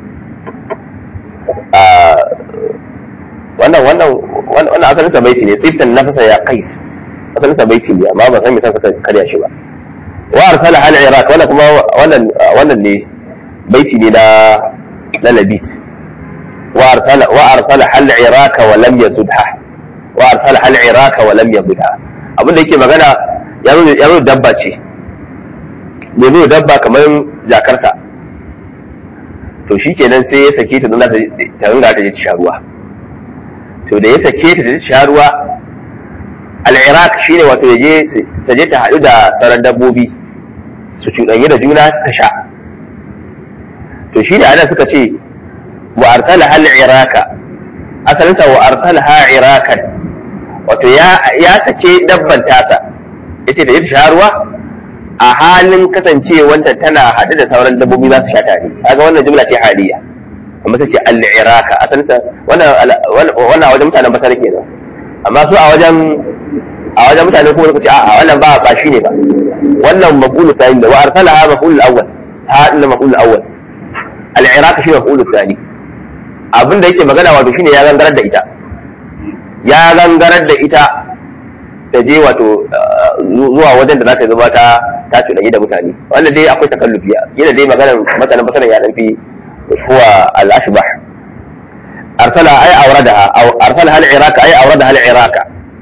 wannan wannan wannan asalin sa baiti ne tsiftan nafasa ya kais asalin sa baiti ne amma ba san me sa suka karya shi ba wa arsala hal iraq wannan kuma wannan wannan ne baiti ne na na labit wa arsala wa arsala hal iraq wa lam yazudha wa arsala hal iraq wa lam yazudha abin da yake magana ya zo ya zo dabba ce ne zo dabba kamar jakarsa to shikenan sai ya sake ta don ta ringa ta je ta sha ruwa to da ya sake ta ta sha ruwa al'iraq shi ne wato ta je ta haɗu da sauran dabbobi su cuɗanyi da juna ta sha to shi da ana suka ce wa arsala hal iraka asalinsa wa arsala ha irakan wato ya sake dabban tasa ya ce da ya sha ruwa a halin kasancewanta tana haɗu da sauran dabbobi za su sha tare kaga wannan jumla ce haliya amma ta ce al-iraka asalinsa wannan a wajen mutanen basar kenan amma su a wajen a wajen mutanen kuma suka ce a wannan ba ba shi ne ba wannan maqulu thani da wa arsalaha maqulu al-awwal ha inna maqulu al-awwal al-iraka shi maqulu thani abin da yake magana wato shine ya gangarar da ita ya gangarar da ita ta je wato zuwa wajen da za ta zama ta ta cuɗanyi da mutane wanda dai akwai takallufi yana dai maganar mutanen basar ya ɗan fi هو الأشبح أرسلها أي أوردها أو أرسلها العراق أي أوردها العراق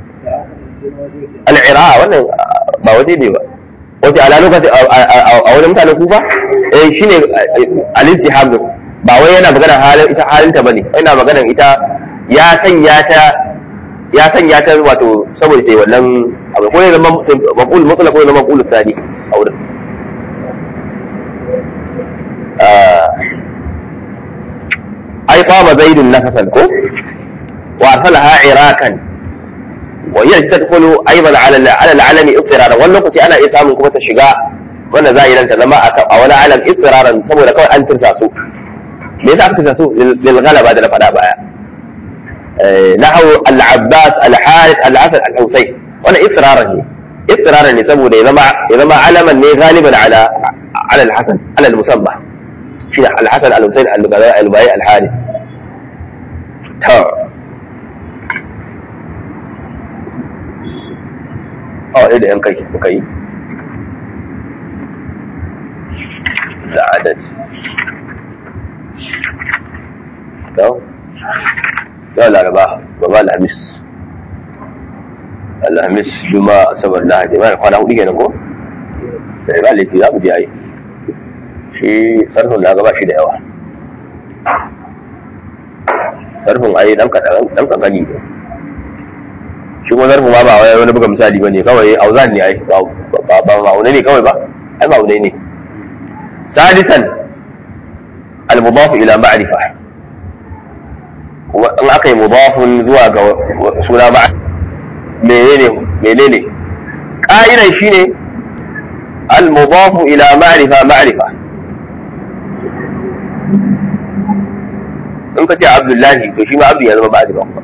العراق وانا ما ودي دي wace ala lokaci a wani mutanen kufa eh shine al-istihab ba wai yana magana halin ita halin ta bane yana magana ita ya sanya ta ya sanya ta wato saboda sai wannan abu ko ne zama maqul mutlaq ko zama maqul tsani a wurin ai qama zaidun nafasan ko wa arsalaha irakan wa hiya tadkhulu aidan ala ala al-alami ittiraran wannan lokaci ana iya samun kuma ta shiga wannan za a yi ta zama a wani alam ittiraran saboda kawai an tirsa su me yasa aka tirsa su lil ghalaba da na faɗa baya nahu al-abbas al-harith al-asad al-husayn wannan ittiraran ne ittiraran ne saboda ya zama ya zama alaman ne galiban ala ala al-hasan ala al-musamma shi da al-hasan al-husayn al-lubai al-bai al-harith ta a wani da yan kai suka yi da adad yau yau laraba baba alhamis alhamis juma asabar lahadi mana kwana hudu kenan ko da ba laifi za mu je yi shi sarfin na gaba shi da yawa sarfin ai dan kankani ne shi kuma zarfu ma ba wani buga misali bane kawai auzan ne ai ba ba ma'aunai ne kawai ba ai ma'aunai ne sadisan al-mudaf ila ma'rifa in aka yi mudafun zuwa ga suna ma'a menene menene ƙa'idan shine al-mudaf ila ma'rifa ma'rifa in ka ce abdullahi to shi ma abdu ya zama ma'rifa kuma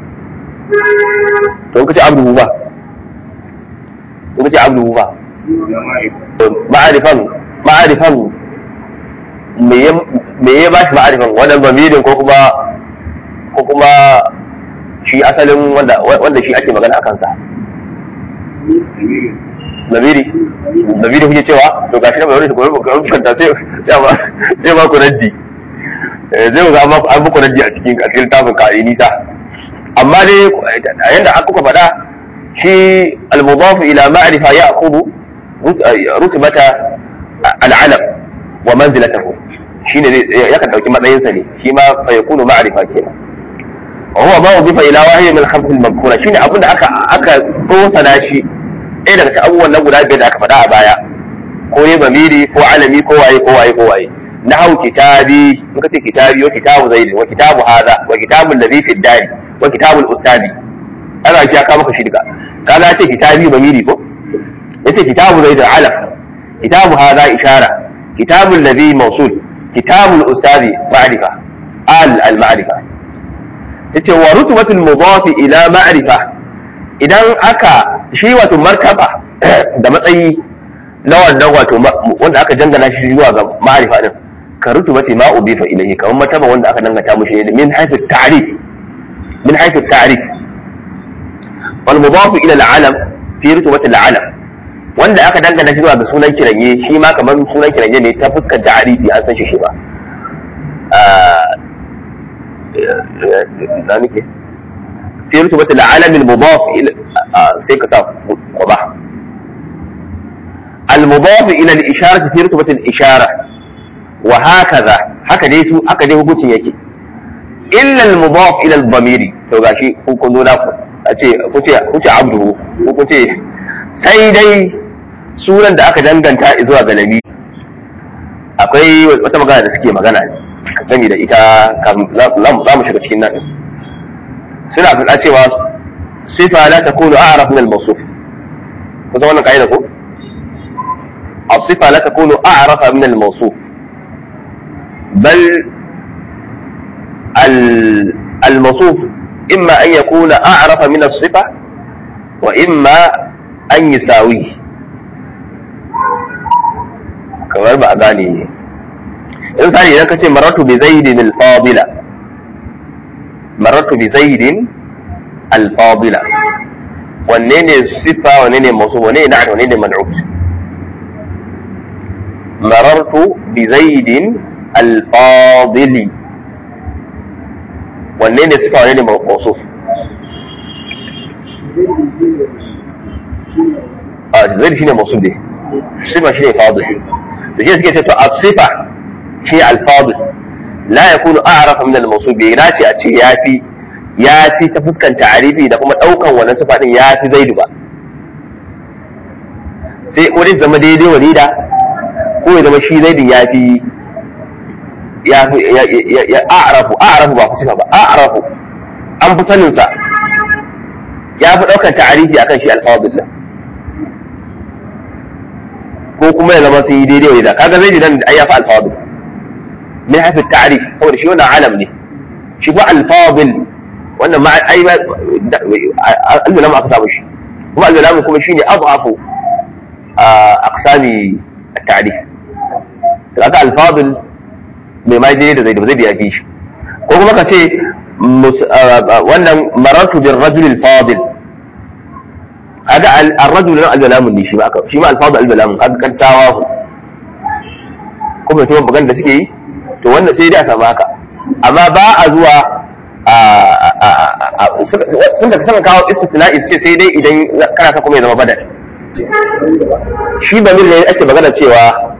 to in ka ce abdu ba in ka ce abdu ba ma'arifan ma'arifan me ya ba shi ma'arifan wannan bamirin ko kuma ko kuma shi asalin wanda wanda shi ake magana a kansa zamiri zamiri kuke cewa to gashi na bayani ko ko kanta sai sai ba sai ba ku raddi zai ga amma an muku raddi a cikin a cikin tafin ka nisa amma dai yanda aka kuka faɗa shi al-mudaf ila ma'rifa ya'khudhu rutbata al-alam wa manzilatahu shine zai yakan dauki matsayinsa ne shi ma fa yakunu ma'rifa kenan وهو ما أضيف إلى واحد من الخمس المذكورة شيني أبن أكا أكا توصل شي إيه daga abubuwan nan guda biyar da aka faɗa a baya ko ne bamiri ko alami ko waye ko waye ko waye nahu kitabi in ka ce kitabi wa kitabu zaid wa kitabu hada wa kitabu alladhi fi dari wa kitabu al-ustadi ana ji aka maka shi duka kaga ce kitabi bamiri ko yace kitabu zaid alaf kitabu hada ishara kitabu alladhi mawsul kitabu al-ustadi ma'rifa al al-ma'rifa yace wa rutbatul mudafi ila ma'rifa idan aka shi wato martaba da matsayi na wannan wato wanda aka dangana shi zuwa ga ma'rifa din ka rutubati ma udifa ilayhi kamar martaba wanda aka dangata mushi ne min haythu ta'rif min haythu ta'rif wal mudaf ila al-alam fi rutubati al-alam wanda aka dangana shi zuwa ga sunan kiranye shi ma kamar sunan kiranye ne ta fuskar ta'rifi an san shi shi ba na nake fi rutubati al-alam al-mudaf ila sai ka sa qaba al-mudaf ila al-ishara fi rutubati al-ishara wa hakaza haka dai su haka dai hukuncin yake illa al-mudaf ila al-dhamiri to gashi ku kun zo ku a ce ku ce ku ce abdu ku ku ce sai dai sunan da aka danganta zuwa ga nabi akwai wata magana da suke magana gami da ita za mu shiga cikin nan suna faɗa cewa sifa la takunu a'raf min al-mawsuf ku san wannan kaida ko الصفة لا تكون أعرف من الموصوف بل الموصوف إما أن يكون أعرف من الصفة وإما أن يساويه kamar ba a gane ne in sani idan ka ce maratu bi zaidin al-fadila maratu bi zaidin al-fadila wanne ne sifa wanne ne mawsu wanne ne na'at wanne ne man'ut marartu bi zaidin al-fadili wanne ne sifa wanne ne mawsuf a zaid shine mawsuf ne sifa shine fadil da shi suke ce to as-sifa shi al-fadil la yakunu a'rafa min al-mawsuf bai dace a ce yafi yafi ta fuskan ta'arifi da kuma daukan wannan sifa din yafi zaidu ba sai wani zama daidai walida ko ya zama shi zaidin yafi ya ya a'rafu a'rafu ba sifa ba a'rafu an fi sanin sa ya fi daukan ta'arifi akan shi al-fadil din ko kuma ya zama sun yi daidai wa da kaga zai nan ai ya fi alfadil min hafi ta'rif saboda shi wannan alam ne shi ko alfadil wannan ma ai alwalam aka samu shi kuma alwalam kuma shine adhafu aqsami at-ta'rif kaga alfadil mai ma daidai da zai da zai ya fi shi ko kuma ka ce wannan maratu bir rajul al-fadil kaga ar-rajul nan al-balamun ne shi ma aka shi ma al-fadl al-balamun kaga kan sawahu kuma to magana da suke yi to wannan sai dai a samu haka amma ba a zuwa sun da sama kawo istisna'i ce sai dai idan kana ka kuma ya zama badal shi ba ne ake magana cewa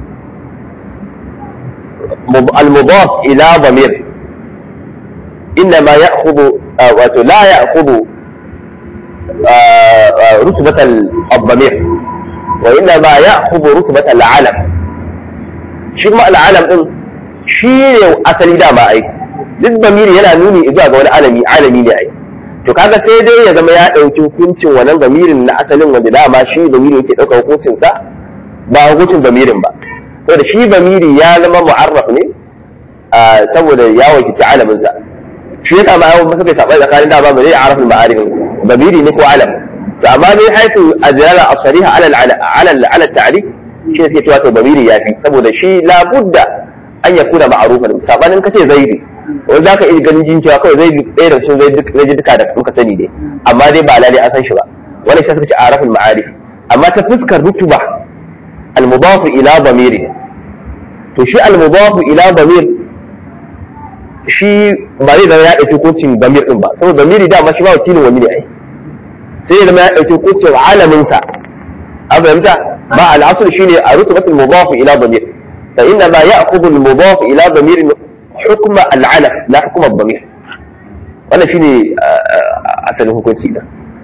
al-mudaf ila damir إنما يأخذ ولا يأخذ رتبة الضمير وإنما يأخذ رتبة العلم shi kuma al'alam din shi ne asali dama ai duk bamiri yana nuni zuwa ga wani alami alami ne ai to kaga sai dai ya zama ya ɗauki hukuncin wannan bamirin na asalin wanda dama shi bamiri yake ɗaukar hukuncin sa ba hukuncin bamirin ba saboda shi bamiri ya zama mu'arraf ne saboda ya wakilci alamin sa shi ya kama yawon suka saba tsakanin dama ba zai arafin ma'arifin bamiri ne ko alam to amma dai haifu azlala asariha ala ala ala ta'rif shi ne suke cewa to bamiri ya fi saboda shi labudda an ya kuna ma'arufan sabanin kace zaidi wani za ka iya ganin jin cewa kawai zaidi ɗaya da cikin zaidi duka da muka sani ne amma dai ba lalai an san shi ba wani shi suka ce arafin ma'arif amma ta fuskar rutuba al-mudafu ila bamiri to shi al-mudafu ila bamir shi ba zai zama ya ɗauki kocin bamir ɗin ba saboda bamiri dama shi ba wakilin wani ne ai sai ya zama ya ɗauki kocin alaminsa an fahimta ما الأصل شيء رتبة المضاف إلى ضمير فإنما يأخذ المضاف إلى ضمير حكم العلف لا حكم الضمير وأنا شيء أسأله كنت سيدا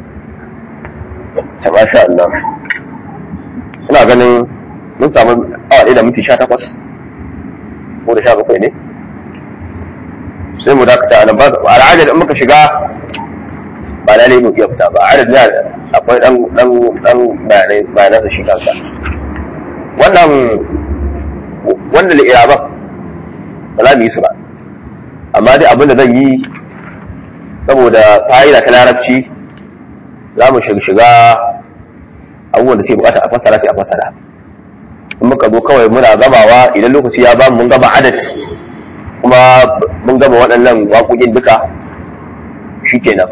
ما شاء الله ina ganin mun samu awa ɗaya da minti sha takwas ko da sha bakwai ne sai mu dakata a nan ba al'adar in muka shiga ba na mu iya fita ba adad na akwai dan dan dan bayanai bayanan shi kansa wannan wannan li'iraban ba za mu yi su ba amma dai abin da zan yi saboda fa'ida ta larabci za mu shiga abubuwan da suke bukata a fassara sai a fassara in muka zo kawai muna gamawa idan lokaci ya ba mun gama adad kuma mun gama waɗannan waƙoƙin duka shikenan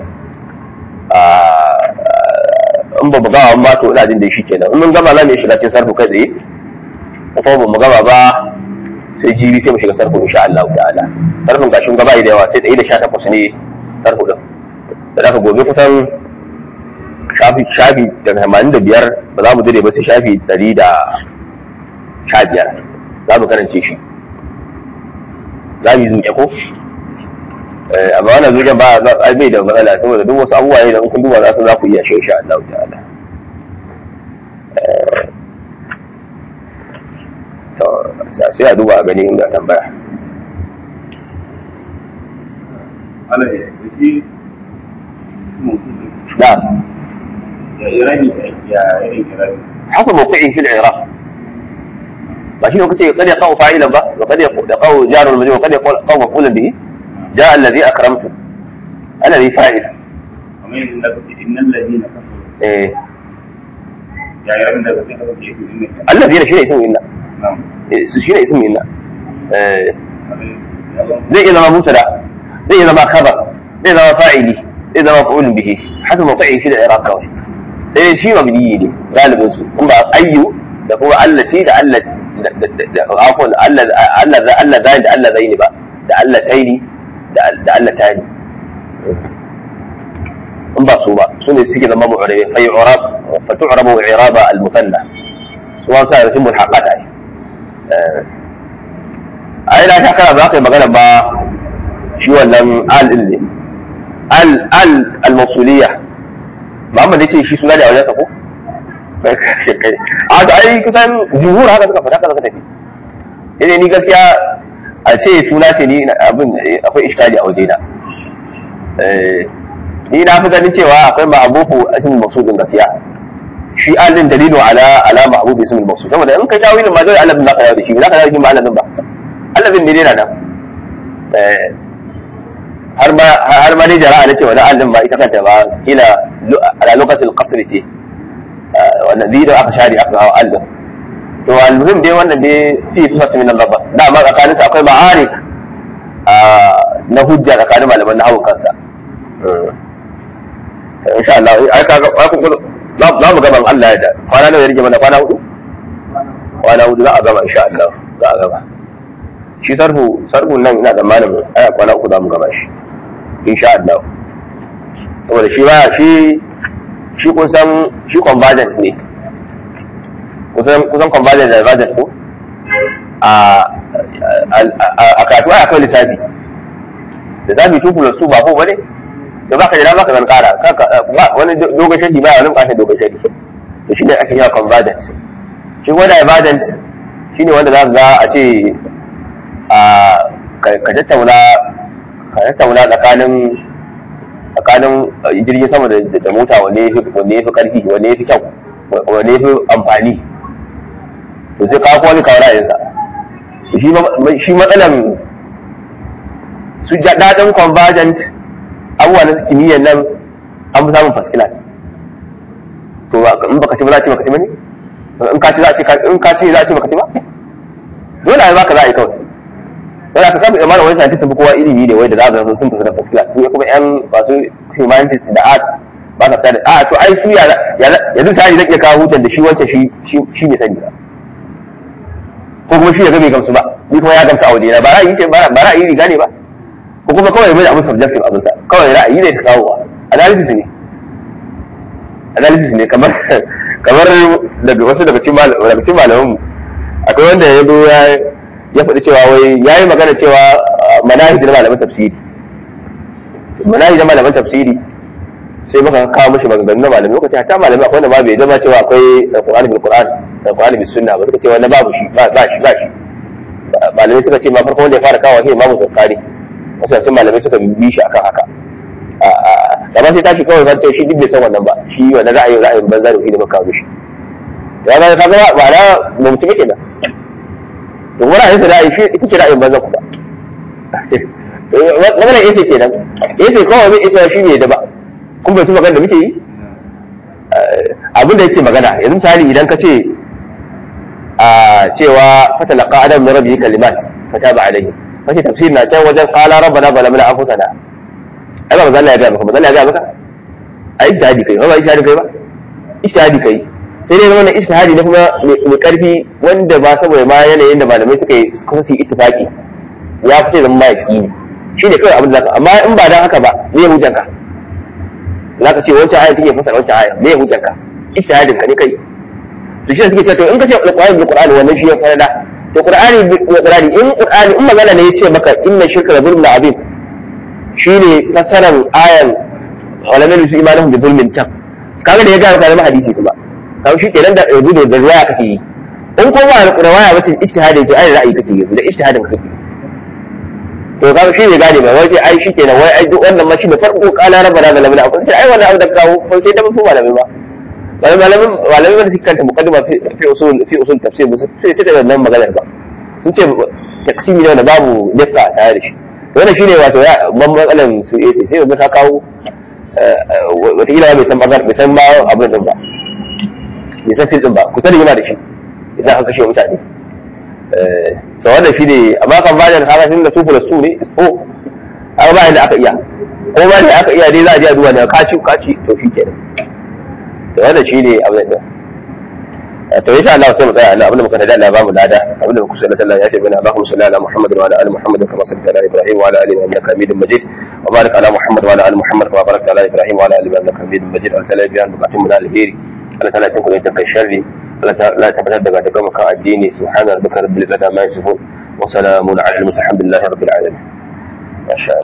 in ba mu gama ba to ina jin da shi kenan in mun gama za mu shiga cikin sarfu kai tsaye ko kuma ba mu gama ba sai jibi sai mu shiga sarfu insha Allah ta'ala sarfin gashin gaba da yawa sai 118 ne sarfu din da aka gobe kusan shafi shafi daga 85 ba za mu dire ba sai shafi 115 za mu karance shi za mu yi zuke ko amma wannan zuciya ba ai bai da matsala saboda duk wasu abubuwa ne da kun duba za su za ku iya shi insha Allah ta'ala to sai a duba a gani inda tambaya Allah ya yi da ya irani ya irin irani حسب موقعه في العراق ماشي وقت قد يقع فاعلا با وقد يقع جار المجرور وقد يقع مفعولا به جاء الذي اكرمته الذي فاعل kamar yadda da kace innal ladina kafaru إيه. ya irani da kace kace innal الذين شيء اسمه إن na'am شيء اسمه إن إيه. ya ba زي إذا ما مبتدأ زي إذا ما خبر زي إذا ما فاعلي زي إذا ما مفعول به حسب موقعه في العراق كوي sai shi mabniyi ne galibin su in ba ayyu da kuma allati da allati da afwan Allah Allah Allah zai da Allah zai ne ba da Allah taini da da Allah tani in ba su ba su ne suke zama mu'rabi fa yu'rab fa tu'rabu i'raba al-muthanna su wa sa rasul mulhaqat ai ai na ta kara ba kai magana ba shi wannan al din ne al al al-mawsuliyah Muhammad yace shi suna da wajen sa ko a to ai kusan jumhur haka suka fada haka suka tafi sai ni gaskiya a ce suna ce ni abin akwai iskali a wajena eh ni na fi ganin cewa akwai ma'abufu ismul maqsud din gaskiya shi alin dalilu ala ala ma'abufu ismul maqsud saboda in ka tawilin ma dole Allah bin zaka yawo da shi zaka yawo da shi ma Allah ba Allah bin ne dai na nan eh har ma har ma dai jara'a nace wani allin ba ita kanta ba kila ala lokacin qasr ce wannan zai da aka share aka hawa allin to almuhim dai wannan dai fi sifatu min al-lafz da ma tsakanin su akwai ma'arik na hujja tsakanin malaman na hawan kansa sai insha Allah ai kaga ai kun za mu gaban Allah ya da kwana nawa ya rige mana kwana hudu kwana hudu za a gama insha Allah za a gama shi sarfu sarfu nan ina da malamin aya kwana uku za mu gama shi insha Allah saboda shi ba shi shi kun san shi convergence ne kusan kusan convergence da divergence ko a a kasuwa akwai lissafi lissafi two plus two ba ko bane da baka jira baka zan kara wani dogon shadi ba wani bukatar dogon shadi to shine ake yawa convergent shi wanda emergent shine wanda za ka ga a ce a ka tattauna ka tattauna tsakanin tsakanin jirgin sama da mota wanne ya fi karfi wanne ya fi kyau wanne ya fi amfani to sai kawo wani kawo ra'ayinsa shi matsalan su daɗin convergent abubuwa na kimiyyar nan an fi samun first class to in baka ci ba za a ce baka ci ba ne in ka ci za a ce in ka ci za a ce baka ci ba dole a baka za a yi kawai yana ka samu imanin wani scientist sun fi kowa ilimi ne wai da za su sun fi da first class su kuma yan masu humanities da arts ba sa fita da a to ai su ya yanzu ta zai iya kawo hutun da shi wancan shi ne sani ba ko kuma shi ya bai gamsu ba ni kuma ya gamsu a waje na ba ra'ayi ce ba ra'ayi riga ne ba ko kuma kawai mai abin subjective abin sa kawai ra'ayi ne ta kawo analysis ne analysis ne kamar kamar daga wasu daga cikin malaman mu akwai wanda ya zo ya ya faɗi cewa wai ya yi magana cewa manahij na malaman tafsiri manahij na malaman tafsiri sai muka kawo mishi maganganu na malamai lokaci hatta malamai akwai wanda ma bai zama cewa akwai alqur'ani bil qur'an alqur'ani bis sunna ba suka ce wannan babu shi ba shi ba shi malamai suka ce ma farko wanda ya fara kawo shi imamu zakari wasu cikin malamai suka bi shi akan haka da ba sai tashi kawai zance shi duk bai san wannan ba shi wannan ra'ayin ra'ayin banza da shi da muka kawo shi ya ga ka ga ba na ba mutum yake nan to wani ra'ayin da ra'ayi shi ita ce ra'ayin banza kuma magana yace kenan yace kawai bai ita shi ne da ba kun bai su magana da muke yi abin da yake magana yanzu misali idan ka ce a cewa fatalaqa adam min rabbi kalimat fataba alayhi kace tafsir na can wajen qala rabbana zalamna anfusana ai ba manzo Allah ya ga maka manzo Allah ya ga maka ai ijtihadi kai ba ijtihadi kai ba ijtihadi kai sai dai wannan ijtihadi ne kuma mai karfi wanda ba saboda ma yanayin da malamai suka yi suka yi ittifaqi ya fice zama maki ne shi ne kawai abin da zaka amma in ba dan haka ba me hujjanka za ka ce wancan aya take fasara wancan aya me hujjanka ijtihadin ka ne kai to shi suke cewa to in ka ce alqur'ani bil qur'ani wannan shi ya farada to qur'ani bil qur'ani in qur'ani in magana ne yace maka inna shirka la zulmun azim shine fasaran ayan wala min su imanuhum bi zulmin tan kaga da ya ga maka zama hadisi kuma kaga shi kenan da yanzu da riwaya kake yi in ko ba riwaya bace ijtihadin to ai ra'ayi kake yi da ijtihadin kake to kaga shi ne gane ba wai ai shi kenan wai ai duk wannan ma shi da farko kala rabbana da lamina akwai sai ai wannan abu da kawo ko sai da mafi malamai ba malamin malamin wanda suka kanta mukaddima fi usul fi usul tafsir ba sai sai da wannan maganar ba sun ce taksimi ne wanda babu dukka tare da shi wannan shine wato ya ban matsalan su AC sai wanda ta kawo wata ila bai san bazar bai san ma abin din ba bai san fil din ba ku tare yana da shi idan aka kashe mutane to wannan shine amma kan bayan haka tun da sufu da su ne ko amma ba inda aka iya ko ba da aka iya dai za a je a duba da kaci kaci to shi kenan to wannan shine abin da to insha Allah sai mu tsaya Allah abinda muka tada Allah ba mu lada abinda muka sallata Allah ya ce bana Allahumma salli ala Muhammad wa ala ali Muhammad kama sallaita ala Ibrahim wa ala ali innaka Hamidum Majid wa barik ala Muhammad wa ala ali Muhammad kama barakta ala Ibrahim wa ala ali innaka Hamidum Majid Allah ta'ala biyan bukatun mu na alheri Allah ta'ala tun kuma kai sharri Allah ta'ala tabbatar daga daga maka addini subhana rabbika rabbil izzati amma yasifun wa salamun ala al-mursalin alhamdulillahi rabbil alamin masha